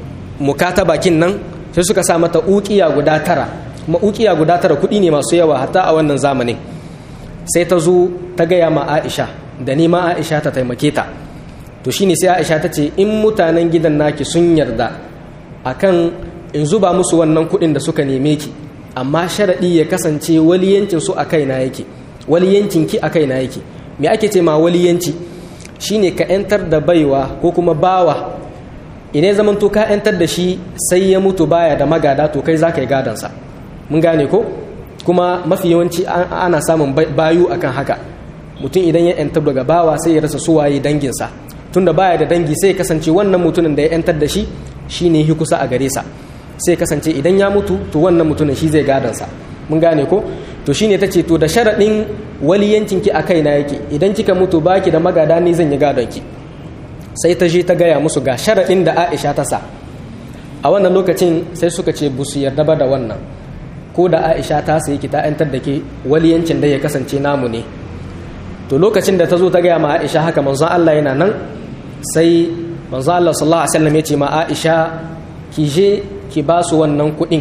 mukataba kin nan sai suka sa mata ukiya guda tara kuma ukiya guda tara kuɗi ne masu yawa hatta a wannan zamanin sai ta zo ta gaya ma Aisha da nema Aisha ta taimake ta to shine sai Aisha ta ce in mutanen gidan naki sun yarda akan in zuba musu wannan kuɗin da suka neme ki amma sharaɗi ya kasance waliyancin su a kaina yake waliyancin ki a kaina yake me ake ce ma waliyanci shine ka yantar da baiwa ko kuma bawa idan zaman to ka yantar da shi sai ya mutu baya da magada to kai za ka yi gadansa mun gane ko kuma mafi yawanci ana samun bayu akan haka mutum idan ya yantar daga bawa sai ya rasa suwaye danginsa tunda baya da dangi sai ya kasance wannan mutumin da ya yantar da shi shine hi kusa a gare sa sai kasance idan ya mutu to wannan mutumin shi zai gadansa mun gane ko to shine tace to da sharadin waliyancin ki a kaina yake idan kika mutu baki da magada ni zan yi gadon ki sai ta je ta gaya musu ga sharadin da Aisha ta sa a wannan lokacin sai suka ce busu yarda ba da wannan ko da Aisha ta sayi ki ta yantar da ke waliyancin da ya kasance namu ne to lokacin da ta zo ta gaya ma Aisha haka manzon Allah yana nan sai manzon Allah sallallahu alaihi wasallam ya ce ma Aisha ki je ki ba su wannan kuɗin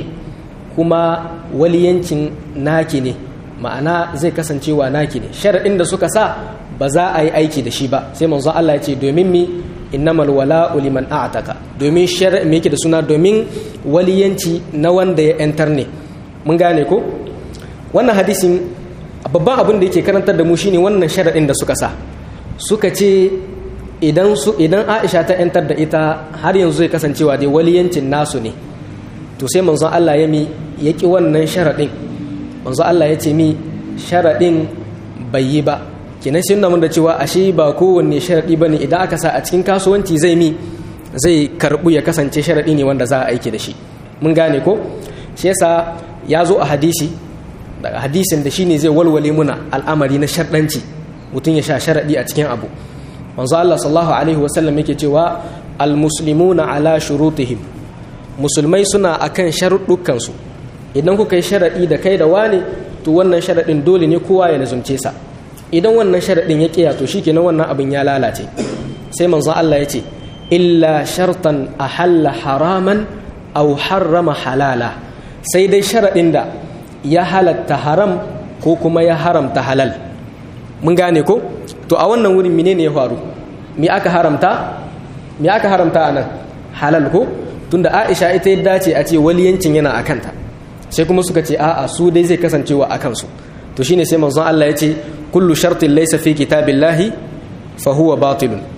kuma waliyancin naki ne ma'ana zai kasancewa naki ne sharaɗin da suka sa ba za a yi aiki da shi ba sai manzo Allah ya ce domin mi innamal wala'u liman a'taka domin shar'i me yake da suna domin waliyanci na wanda ya yantar ne mun gane ko wannan hadisin babban abin da yake karantar da mu shine wannan sharaɗin da suka sa suka ce idan su idan Aisha ta yantar da ita har yanzu zai kasancewa dai waliyancin nasu ne to sai manzon Allah ya mi ya ki wannan sharaɗin manzon Allah ya ce mi sharaɗin bai yi ba kenan shi nuna da cewa ashe ba kowanne sharaɗi ba ne idan aka sa a cikin kasuwanci zai mi zai karɓu ya kasance sharaɗi ne wanda za a aiki da shi mun gane ko shi yasa ya zo a hadisi daga hadisin da shine zai walwale muna al'amari na sharɗanci mutum ya sha sharaɗi a cikin abu manzo Allah sallallahu alaihi wasallam yake cewa almuslimuna ala shurutihim musulmai suna akan sharuɗukan su idan kuka yi sharaɗi da kai da wani to wannan sharaɗin dole ne kowa ya lazumce sa idan wannan sharaɗin ya kiya to shikenan wannan abin ya lalace sai manzo Allah ya ce illa shartan ahalla haraman aw harrama halala sai dai sharaɗin da ya halatta haram ko kuma ya haramta halal mun gane ko to a wannan wurin menene ya faru me aka haramta me aka haramta anan halal ko tunda Aisha ita ya dace a ce waliyancin yana akanta sai kuma suka ce a'a su dai zai kasancewa akan su to shine sai manzon Allah ya ce kullu shartin laysa fi kitabillahi fa huwa batilun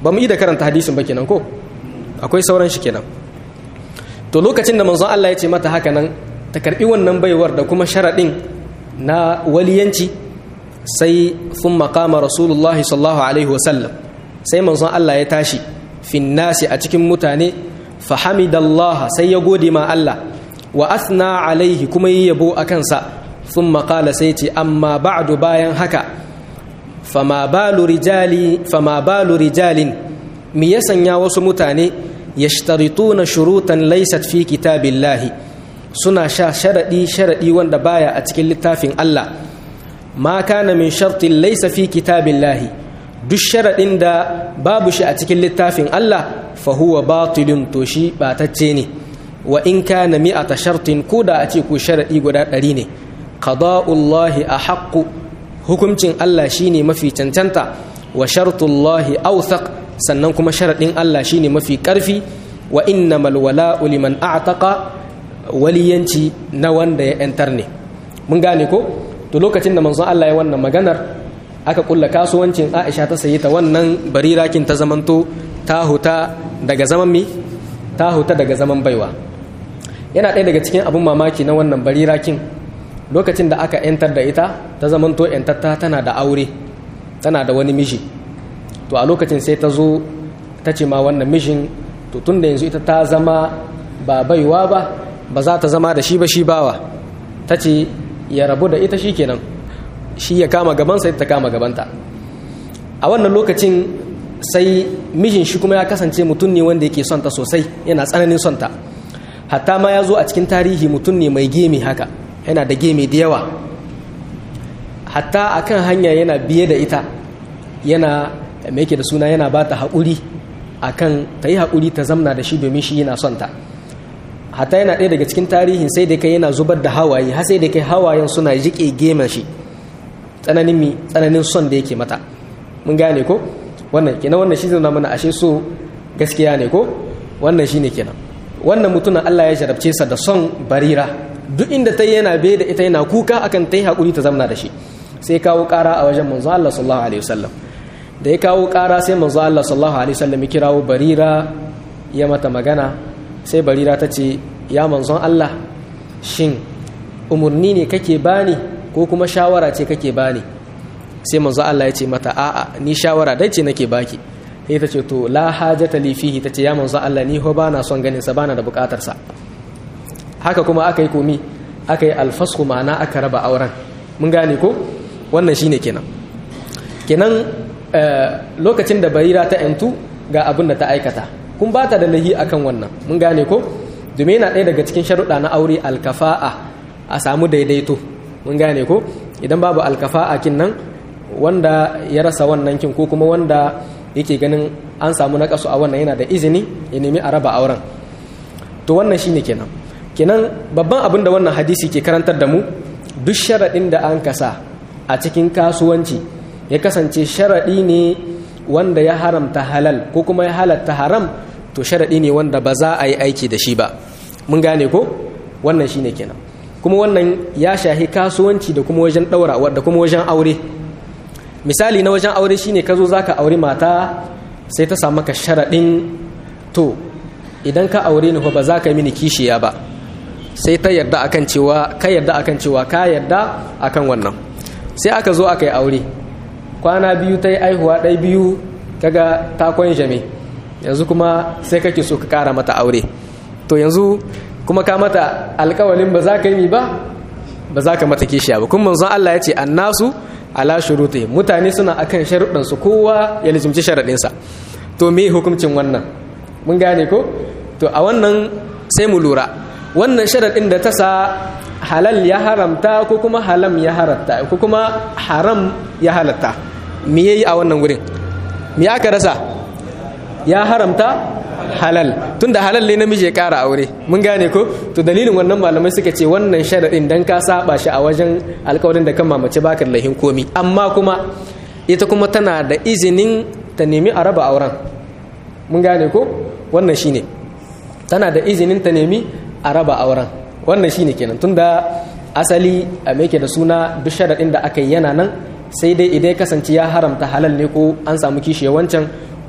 ba mu yi da karanta hadisin ba kenan ko akwai sauran shi kenan to lokacin da manzon Allah ya ce mata haka nan ta karbi wannan baiwar da kuma sharaɗin na waliyanci sai sun makama rasulullah sallallahu alaihi wasallam sai manzon Allah ya tashi fin nasi a cikin mutane fahamidallah sai ya gode ma Allah wa asna alaihi kuma yi yabo a kansa sun makala sai ce amma ba'du bayan haka fama balu rijalin mi ya sanya wasu mutane yashtarituna shurutan laysat fi kitabillahi suna sha sharadi sharadi wanda baya a cikin littafin Allah ma kana min shartin laysa fi kitabillahi duk sharadin da babu shi a cikin littafin Allah fa huwa batilun to shi batacce ne wa in kana mi'ata shartin koda a ce ku sharadi guda ɗari ne qada'ullahi ahaqqu hukuncin Allah shine mafi cancanta wa shartullahi awthaq sannan kuma sharaɗin Allah shine mafi ƙarfi wa innamal wala'u liman a'taqa waliyanci na wanda ya yantar ne mun gane ko to lokacin da manzon Allah ya wannan maganar aka kulla kasuwancin Aisha ta sayi ta wannan barirakin ta zamanto ta huta daga zaman mi ta huta daga zaman baiwa yana ɗaya daga cikin abun mamaki na wannan barirakin lokacin da aka yantar da ita ta zamanto yantatta tana da aure tana da wani miji to a lokacin sai ta zo ta ce ma wannan mishin to tun da yanzu ita ta zama ba baiwa ba ba za ta zama da shi ba shi bawa ta ce ya rabu da ita shi kenan shi ya kama gabansa ita ta kama gabanta a wannan lokacin sai mijin shi kuma ya kasance mutum ne wanda yake son ta sosai yana tsananin son ta hatta ma ya zo a cikin tarihi mutum ne mai gemi haka yana da gemi da yawa hatta akan hanya yana biye da ita yana mai yake da suna yana ba ta haƙuri a kan ta yi haƙuri ta zamna da shi domin shi yana son ta hata yana ɗaya daga cikin tarihin sai da kai yana zubar da hawaye har sai da kai hawayen suna jiƙe gemen shi tsananin mi tsananin son da yake mata mun gane ko wannan kenan wannan shi zai mana ashe so gaskiya ne ko wannan shine kenan wannan mutumin Allah ya jarabce sa da son barira duk inda ta yana bai da ita yana kuka akan ta yi haƙuri ta zamna da shi sai kawo ƙara a wajen manzo Allah sallallahu alaihi wasallam da ya kawo ƙara sai manzo Allah sallallahu alaihi wasallam ya kirawo barira ya mata magana sai barira ta ce ya manzon Allah shin umurni ne kake bani ko kuma shawara ce kake bani sai manzo Allah ya ce mata a'a ni shawara dai ce nake baki sai ta ce to la hajata li fihi ta ce ya manzo Allah ni ho bana son ganin sa bana da bukatar sa haka kuma aka yi komi aka yi alfasku ma'ana aka raba auren mun gane ko wannan shine kenan kenan lokacin da barira ta yantu ga abin da ta aikata kun ba ta da lahi akan wannan mun gane ko domin yana ɗaya daga cikin sharuɗa na aure alkafa'a a samu daidaito mun gane ko idan babu alkafa'a kin nan wanda ya rasa wannan kin ko kuma wanda yake ganin an samu naƙasu a wannan yana da izini ya nemi a raba auren to wannan shine kenan kenan babban abin da wannan hadisi ke karantar da mu duk sharaɗin da an kasa a cikin kasuwanci ya kasance sharaɗi ne wanda ya haramta halal ko kuma ya halatta haram to sharaɗi ne wanda ba za a yi aiki da shi ba mun gane ko wannan shine kenan kuma wannan ya shahi kasuwanci da kuma wajen ɗaura da kuma wajen aure misali na wajen aure shine ka zo zaka aure mata sai ta samu ka sharaɗin to idan ka aure ni ba za ka mini kishiya ba sai ta yarda akan cewa ka yarda akan cewa ka yarda akan wannan sai aka zo aka yi aure kwana biyu ta yi aihuwa ɗai biyu kaga ta jame yanzu kuma sai kake so ka kara mata aure to yanzu kuma ka mata alkawalin ba za ka yi ba ba za ka mata kishiya ba kuma manzon Allah ya ce annasu ala shuruti mutane suna akan sharuɗan su kowa ya lizumci sharaɗinsa to me hukuncin wannan mun gane ko to a wannan sai mu lura wannan sharaɗin da ta sa halal ya haramta ko kuma halam ya haratta ko kuma haram ya halatta me yayi a wannan wurin me aka rasa ya haramta halal tunda halal ne namiji ya kara aure mun gane ko to dalilin wannan malamai suka ce wannan sharadin dan ka saba shi a wajen alƙawarin da kan mamace baka lahin komi amma kuma ita kuma tana da izinin ta nemi a raba auren mun gane ko wannan shine tana da izinin ta nemi a raba auren wannan shine kenan tunda asali a mai da suna duk sharadin da aka yi yana nan sai dai idan ya kasance ya haramta halal ne ko an samu kishi wancan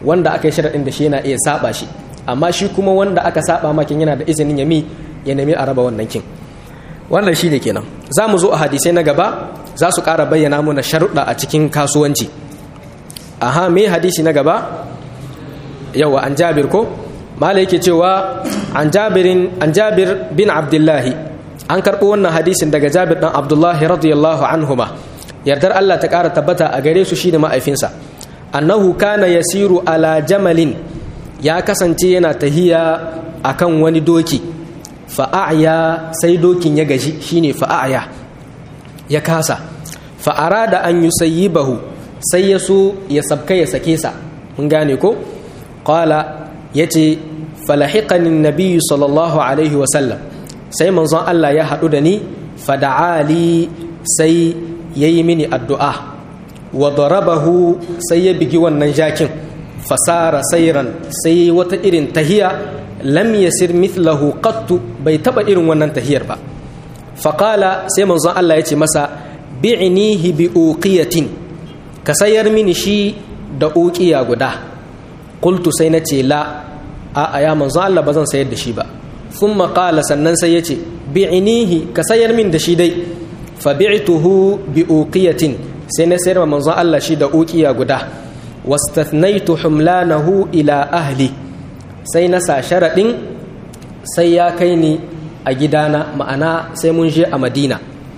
wanda aka yi sharaɗin da shi yana iya saba shi amma shi kuma wanda aka saba makin yana da izinin yami ya nemi a raba wannan kin wannan shi ne kenan za mu zo a hadisai na gaba za su ƙara bayyana mana sharuɗa a cikin kasuwanci aha me hadisi na gaba yawa an jabir ko mala yake cewa an jabirin an jabir bin abdullahi an karɓo wannan hadisin daga jabir ɗan abdullahi radiyallahu anhuma yardar allah ta ƙara tabbata a gare su shi da ma'aifinsa annahu kana yasiru ala jamalin ya kasance yana tahiya akan wani doki fa'aya sai dokin ya gaji shine fa'aya ya kasa fa'ara da an yi bahu sai ya so ya sabka ya sake sa mun gane ko qala yace falahiqani nabiyyu sallallahu alaihi wa sallam sai manzon Allah ya haɗu da ni fada'ali sai yayi mini addu'a wa darabahu sai ya bigi wannan jakin fasara sairan sai wata irin tahiya lam yasir mithlahu qattu bai taba irin wannan tahiyar ba faqala sai manzon Allah ya ce masa bi'nihi bi uqiyatin ka sayar mini shi da uqiya guda qultu sai na ce la a ya manzon Allah bazan sayar da shi ba thumma qala sannan sai ya ce bi'nihi ka sayar min da shi dai fa bi'tuhu bi uqiyatin sai na sayar wa manzon Allah shi da uqiya guda wastathnaitu humlanahu ila ahli sai na sa sharaɗin sai ya kai ni a gidana ma'ana sai mun je a madina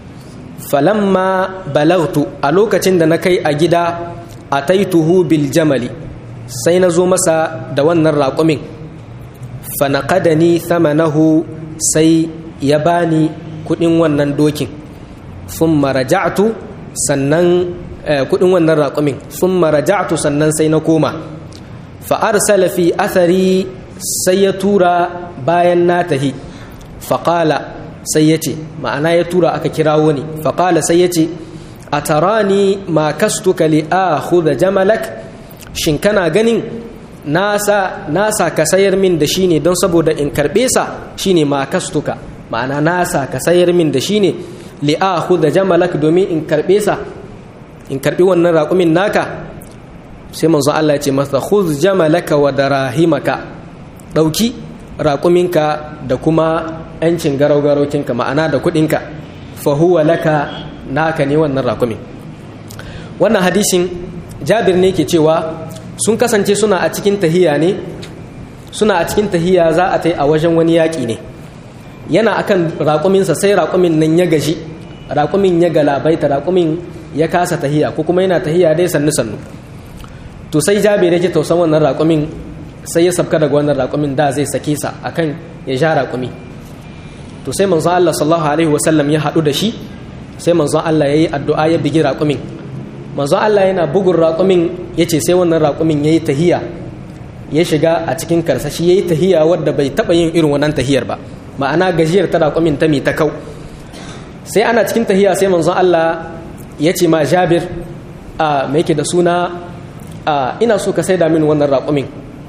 falamma balagtu a lokacin da na kai a gida a taituhu bil jamali sai na zo masa da wannan raƙumin fanaqadani thamanahu sai ya bani kuɗin wannan dokin thumma raja'tu sannan kuɗin wannan raƙumin thumma raja'tu sannan sai na koma fa'arsala fi athari sai ya tura bayan na tahi faƙala sai ya ce ma'ana ya tura aka kirawo ni faƙala sai ya ce a tarani ma kastuka li a da jamalak shin kana ganin nasa nasa ka sayar min da shi ne don saboda in karɓe sa shine ma kastuka ma'ana nasa ka sayar min da shi ne li a da jamalak domin in karɓe sa in karɓi wannan raƙumin naka sai manzo Allah ya ce masa khudh jamalaka wa darahimaka dauki raƙuminka da kuma yancin garau-garaukinka ma'ana da kuɗinka fa huwa laka naka ne wannan raƙumin wannan hadisin jabir ne ke cewa sun kasance suna a cikin tahiya ne suna a cikin tahiya za a tai a wajen wani yaƙi ne yana akan raƙuminsa sai raƙumin nan ya gaji raƙumin ya galabaita raƙumin ya kasa tahiya ko kuma yana tahiya dai sannu-sannu to sai jabir yake tausan wannan raƙumin sai ya sabka daga wannan raƙumin da zai sake sa akan ya ja raƙumi to sai manzon Allah sallallahu alaihi wasallam ya haɗu da shi sai manzon Allah ya yi addu'a ya bigi raƙumin manzon Allah yana bugun raƙumin ya ce sai wannan raƙumin ya yi tahiya ya shiga a cikin karsashi ya yi tahiya wadda bai taɓa yin irin wannan tahiyar ba ma'ana gajiyar ta raƙumin ta mi ta kau sai ana cikin tahiya sai manzon Allah ya ce ma Jabir a me yake da suna ina so ka saida min wannan raƙumin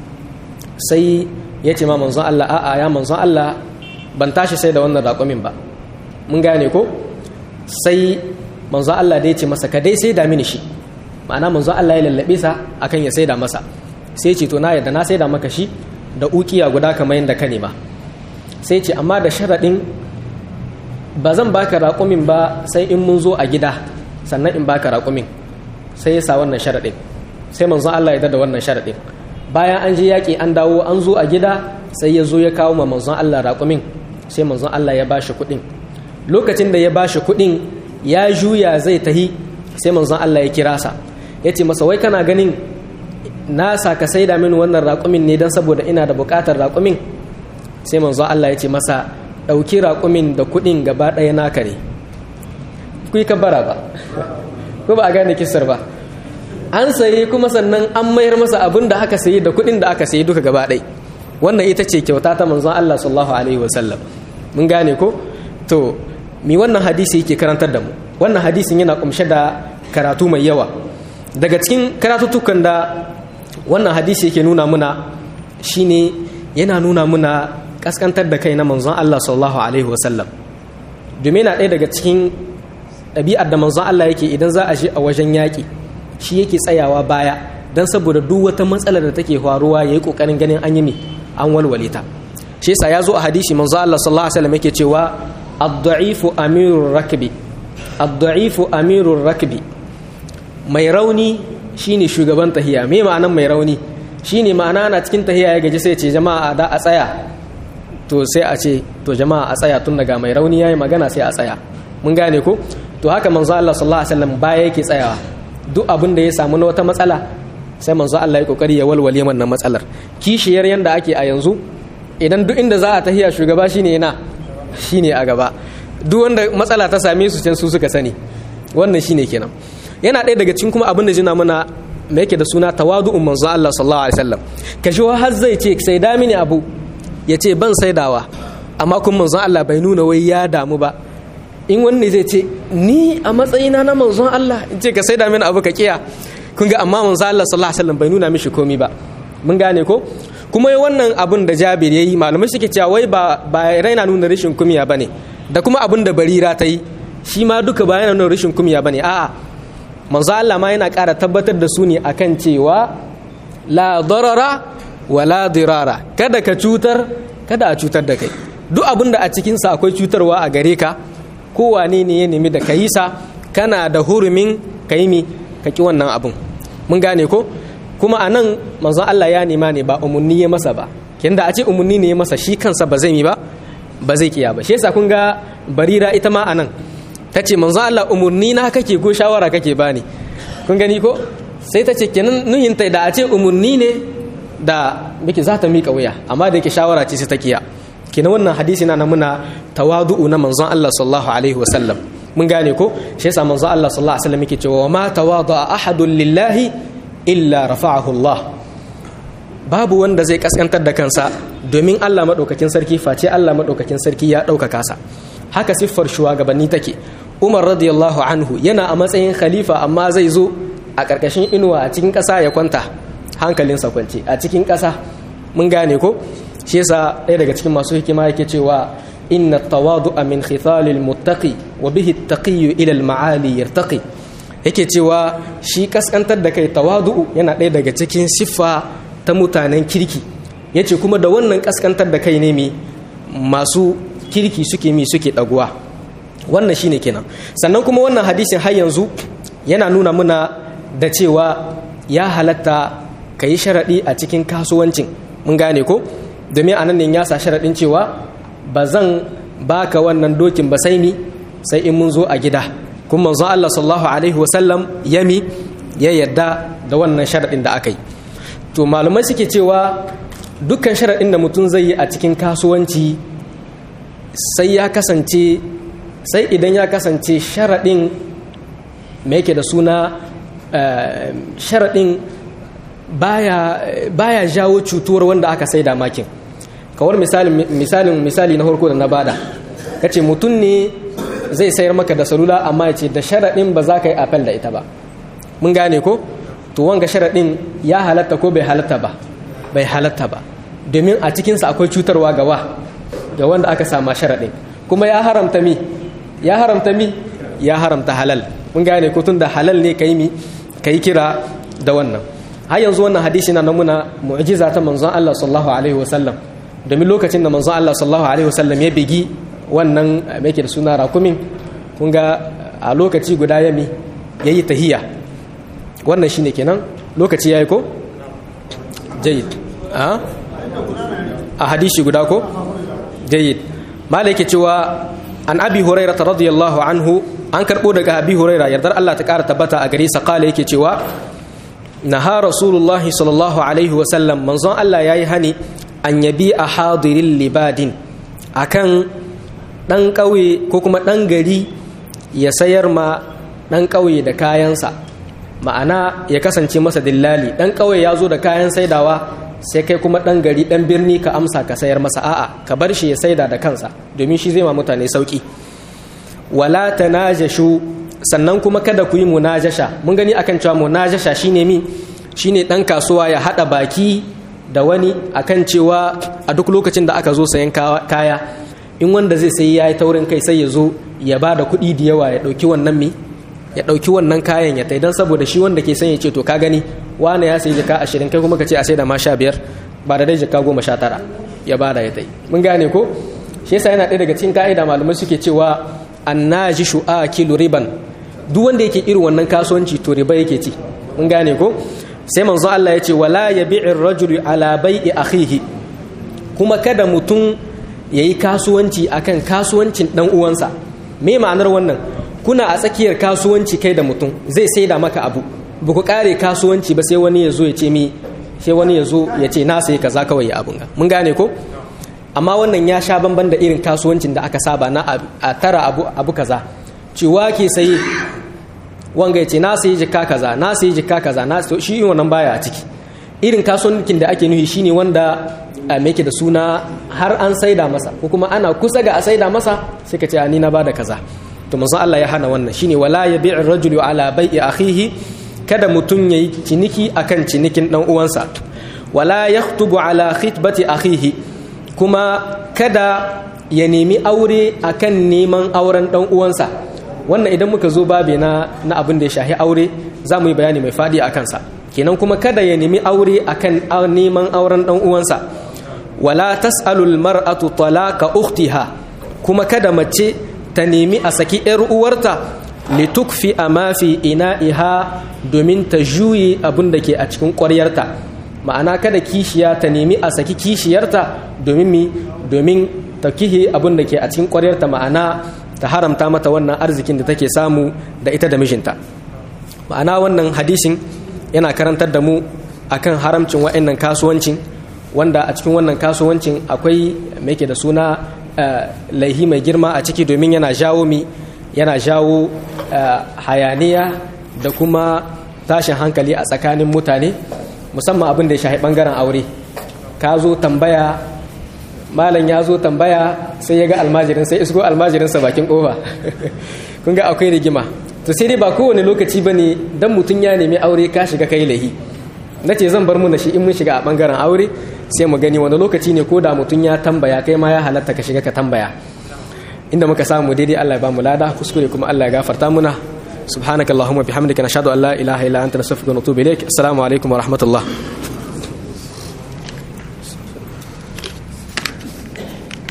sai ya ce ma manzon Allah a'a ya manzon Allah ban tashi sai da wannan raƙumin ba mun gane ko sai manzon Allah da ya ce masa ka dai sai da mini shi ma'ana manzon Allah ya lallabe sa akan ya saida masa sai ce to na yadda na saida maka shi da ukiya guda kamar yadda ka nema sai ce amma da sharaɗin ba zan baka raƙumin ba sai in mun zo a gida sannan in baka raƙumin sai ya sa wannan sharaɗin sai manzon Allah ya da wannan sharaɗin bayan an je yaƙi an dawo an zo a gida sai ya zo ya kawo ma manzon Allah raƙumin sai manzon Allah ya bashi kuɗin lokacin da ya bashi kuɗin ya juya zai tahi sai manzon Allah ya kira sa ya ce masa wai kana ganin na sa ka saida min wannan raƙumin ne don saboda ina da buƙatar raƙumin sai manzon Allah ya ce masa ɗauki raƙumin da kuɗin gaba ɗaya naka ne ku yi kabara ba ko ba a gane kisar ba an sayi kuma sannan an mayar masa abin da aka sayi da kuɗin da aka sayi duka gaba ɗai wannan ita ce kyauta ta manzon Allah sallallahu alaihi wasallam mun gane ko to mi wannan hadisi yake karantar da mu wannan hadisin yana kumshe da karatu mai yawa daga cikin karatuttukan da wannan hadisi yake nuna muna shine yana nuna muna kaskantar da kai na manzon Allah sallallahu alaihi wasallam domin yana ɗaya daga cikin ɗabi'ar da manzon Allah yake idan za a je a wajen yaƙi shi yake tsayawa baya dan saboda duk wata matsalar da take faruwa yayi kokarin ganin an yi mi an walwale ta shi yasa ya zo a hadisi manzo Allah sallallahu alaihi wasallam yake cewa ad-da'ifu amirur rakbi ad-da'ifu amirur rakbi mai rauni shine shugaban tahiya me ma'anan mai rauni shine ma'ana na cikin tahiya ya gaji sai ce jama'a da a tsaya to sai a ce to jama'a a tsaya tun daga mai rauni yayi magana sai a tsaya mun gane ko to haka manzo Allah sallallahu alaihi wasallam baya yake tsayawa duk abin da ya samu na wata matsala sai manzo Allah ya kokari ya walwale wannan matsalar kishiyar yanda ake a yanzu idan duk inda za a tahiya shugaba shine yana shine a gaba duk wanda matsala ta same su can su suka sani wannan shine kenan yana ɗaya daga cikin kuma abin da jina mana me yake da suna tawadu'un manzo Allah sallallahu alaihi wasallam kashi har zai ce sai da mini abu ya ce ban saidawa amma kun manzon Allah bai nuna wai ya damu ba in wani zai ce ni a matsayina na manzon Allah in ce ka saida mini abu ka kiya kun ga amma manzon Allah sallallahu alaihi wasallam bai nuna mishi komi ba mun gane ko kuma wannan abun da Jabir yayi malamai suke cewa wai ba ba raina nuna rashin kumiya bane da kuma abun da Barira ta yi shi ma duka ba yana nuna rashin kumiya bane a'a manzo Allah ma yana ƙara tabbatar da su ne akan cewa la darara wala dirara kada ka cutar kada a cutar da kai duk abin da a cikinsa akwai cutarwa a gare ka kowane ne ya nemi da ka yi sa kana da hurumin ka yi mi ka ki wannan abin mun gane ko kuma a nan manzon Allah ya nema ne ba umarni ya masa ba da a ce umarni ne ya masa shi kansa ba zai mi ba ba zai kiya ba shi yasa kun ga barira ita ma a nan ta ce manzon Allah umarni na kake ko shawara kake bani kun gani ko sai ta ce kenan nuhinta da a ce umarni ne da muke za ta miƙa wuya amma da yake shawara ce sai ta kiya kenan wannan hadisi na muna tawadu'u na manzon Allah sallallahu alaihi wasallam mun gane ko shi yasa manzon Allah sallallahu alaihi wasallam yake cewa ma tawada'a ahadun lillahi illa rafa'ahu Allah babu wanda zai kaskantar da kansa domin Allah madaukakin sarki face Allah madaukakin sarki ya ɗaukaka sa haka siffar shugabanni take Umar radiyallahu anhu yana a matsayin khalifa amma zai zo a ƙarƙashin inuwa a cikin ƙasa ya kwanta hankalinsa kwance a cikin ƙasa mun gane ko shi yasa ɗaya daga cikin masu hikima yake cewa inna tawadu'a min khithalil muttaqi wa bihi at-taqiyyu ila al-ma'ali yartaqi yake cewa shi kaskantar da kai tawadu'u yana ɗaya daga cikin siffa ta mutanen kirki yace kuma da wannan kaskantar da kai ne mi masu kirki suke mi suke ɗaguwa wannan shine kenan sannan kuma wannan hadisin har yanzu yana nuna muna da cewa ya halatta ka yi sharaɗi a cikin kasuwancin mun gane ko domin a nan ne ya sa sharaɗin cewa ba zan baka wannan dokin ba sai ni sai in mun zo a gida kuma manzon Allah sallallahu alaihi wasallam yami ya yadda da wannan sharaɗin da aka yi to malamai suke cewa dukkan sharaɗin da mutum zai yi a cikin kasuwanci sai ya kasance sai idan ya kasance sharaɗin me yake da suna sharaɗin baya jawo cutuwar wanda aka saida makin kawar misalin misali na harko da na bada kace mutum ne zai sayar maka da salula amma ya ce da sharaɗin ba za ka yi apel da ita ba mun gane ko to wanga sharaɗin ya halatta ko bai halatta ba bai halatta ba domin a cikinsa akwai cutarwa ga wa ga wanda aka sama sharaɗin kuma ya haramta mi ya haramta mi ya haramta halal mun gane ko tun da halal ne kai mi kai kira da wannan har yanzu wannan hadisi na namuna mu'jiza ta manzon Allah sallallahu alaihi wasallam domin lokacin da manzon Allah sallallahu alaihi wasallam ya bigi wannan me yake da suna rakumin kun ga a lokaci guda yami yayi tahiyya wannan shine kenan lokaci yayi ko jayyid a a hadisi guda ko jayyid malaka cewa an abi hurairah radiyallahu anhu an karbo daga abi hurairah yardar Allah ta kara tabbata a gare sa kala yake cewa naha rasulullahi sallallahu alaihi wasallam manzon Allah yayi hani an yabi a hadirin libadin akan dan ƙauye ko kuma dan gari ya sayar ma dan ƙauye da kayansa ma'ana ya kasance masa dillali dan ƙauye ya zo da kayan saidawa sai kai kuma dan gari dan birni ka amsa ka sayar masa a'a ka bar shi ya saida da kansa domin shi zai ma mutane sauki wala tanajashu sannan kuma kada ku yi munajasha mun gani akan cewa munajasha shine mi shine dan kasuwa ya hada baki da wani akan cewa a duk lokacin da aka zo sayan kaya in wanda zai sayi yayi taurin kai sai ya zo ya ba da kuɗi da yawa ya ɗauki wannan mi ya ɗauki wannan kayan ya tai don saboda shi wanda ke son ya ce to ka gani wani ya sayi jaka ashirin kai kuma ka ce a sai da ma sha biyar ba da dai jaka goma sha tara ya bada ya tai mun gane ko shi yasa yana ɗaya daga cikin ka'ida malamai suke cewa annaji shu'akilu riban duk wanda yake irin wannan kasuwanci to riba yake ci mun gane ko sai manzo Allah ya ce wala yabi'ir rajulu ala bai'i akhihi kuma kada mutum yayi kasuwanci akan kasuwancin dan uwansa me ma'anar wannan kuna a tsakiyar kasuwanci kai da mutum zai saida maka abu ba ku kare kasuwanci ba sai wani ya zo ya ce mi sai wani ya zo ya ce na sai kaza kawai ya abun mun gane ko amma wannan ya sha bamban da irin kasuwancin da aka saba na a tara abu abu kaza ciwa ke sayi wanga ya ce na sayi jikka kaza na sayi jikka kaza na shi wannan baya a ciki irin kasuwancin da ake nufi shine wanda me yake da suna har an saida masa ko kuma ana kusa ga a saida masa sai ka ce ni na bada kaza to manzon Allah ya hana wannan shine wala yabi'u rajulu ala bai'i akhihi kada mutum yayi ciniki akan cinikin dan uwansa wala yaktubu ala khitbati akhihi kuma kada ya nemi aure akan neman auren dan uwansa wannan idan muka zo babe na na abin da ya shahi aure za mu yi bayani mai fadi a kansa kenan kuma kada ya nemi aure akan neman auren dan uwansa wala tas'alul mar'atu talaqa ukhtiha kuma kada mace ta nemi a saki yar uwarta litukfi ma fi ina'iha domin ta juyi abin da ke a cikin ƙwaryarta ma'ana kada kishiya ta nemi a saki kishiyarta domin mi domin ta kihe abin da ke a cikin ƙwaryarta ma'ana ta haramta mata wannan arzikin da take samu da ita da mijinta ma'ana wannan hadisin yana karantar da mu akan haramcin wa'annan kasuwancin wanda a cikin wannan kasuwancin akwai mai da suna laihi mai girma a ciki domin yana jawo mi yana jawo hayaniya da kuma tashin hankali a tsakanin mutane musamman abin da ya shahi bangaren aure ka zo tambaya malam ya zo tambaya sai ya ga almajirin sai isko almajirinsa bakin kofa kun ga akwai rigima to sai dai ba kowane lokaci ba ne don mutum ya nemi aure ka shiga kai lahi na ce zan bar mu da shi in mun shiga a bangaren aure sai mu gani wani lokaci ne ko da mutum ya tambaya kai ma ya halatta ka shiga ka tambaya inda muka samu daidai Allah ya ba mu lada kuskure kuma Allah ya gafarta muna subhanakallahumma bihamdika nashhadu an la ilaha illa anta nastaghfiruka wa natubu ilaik assalamu alaikum wa rahmatullah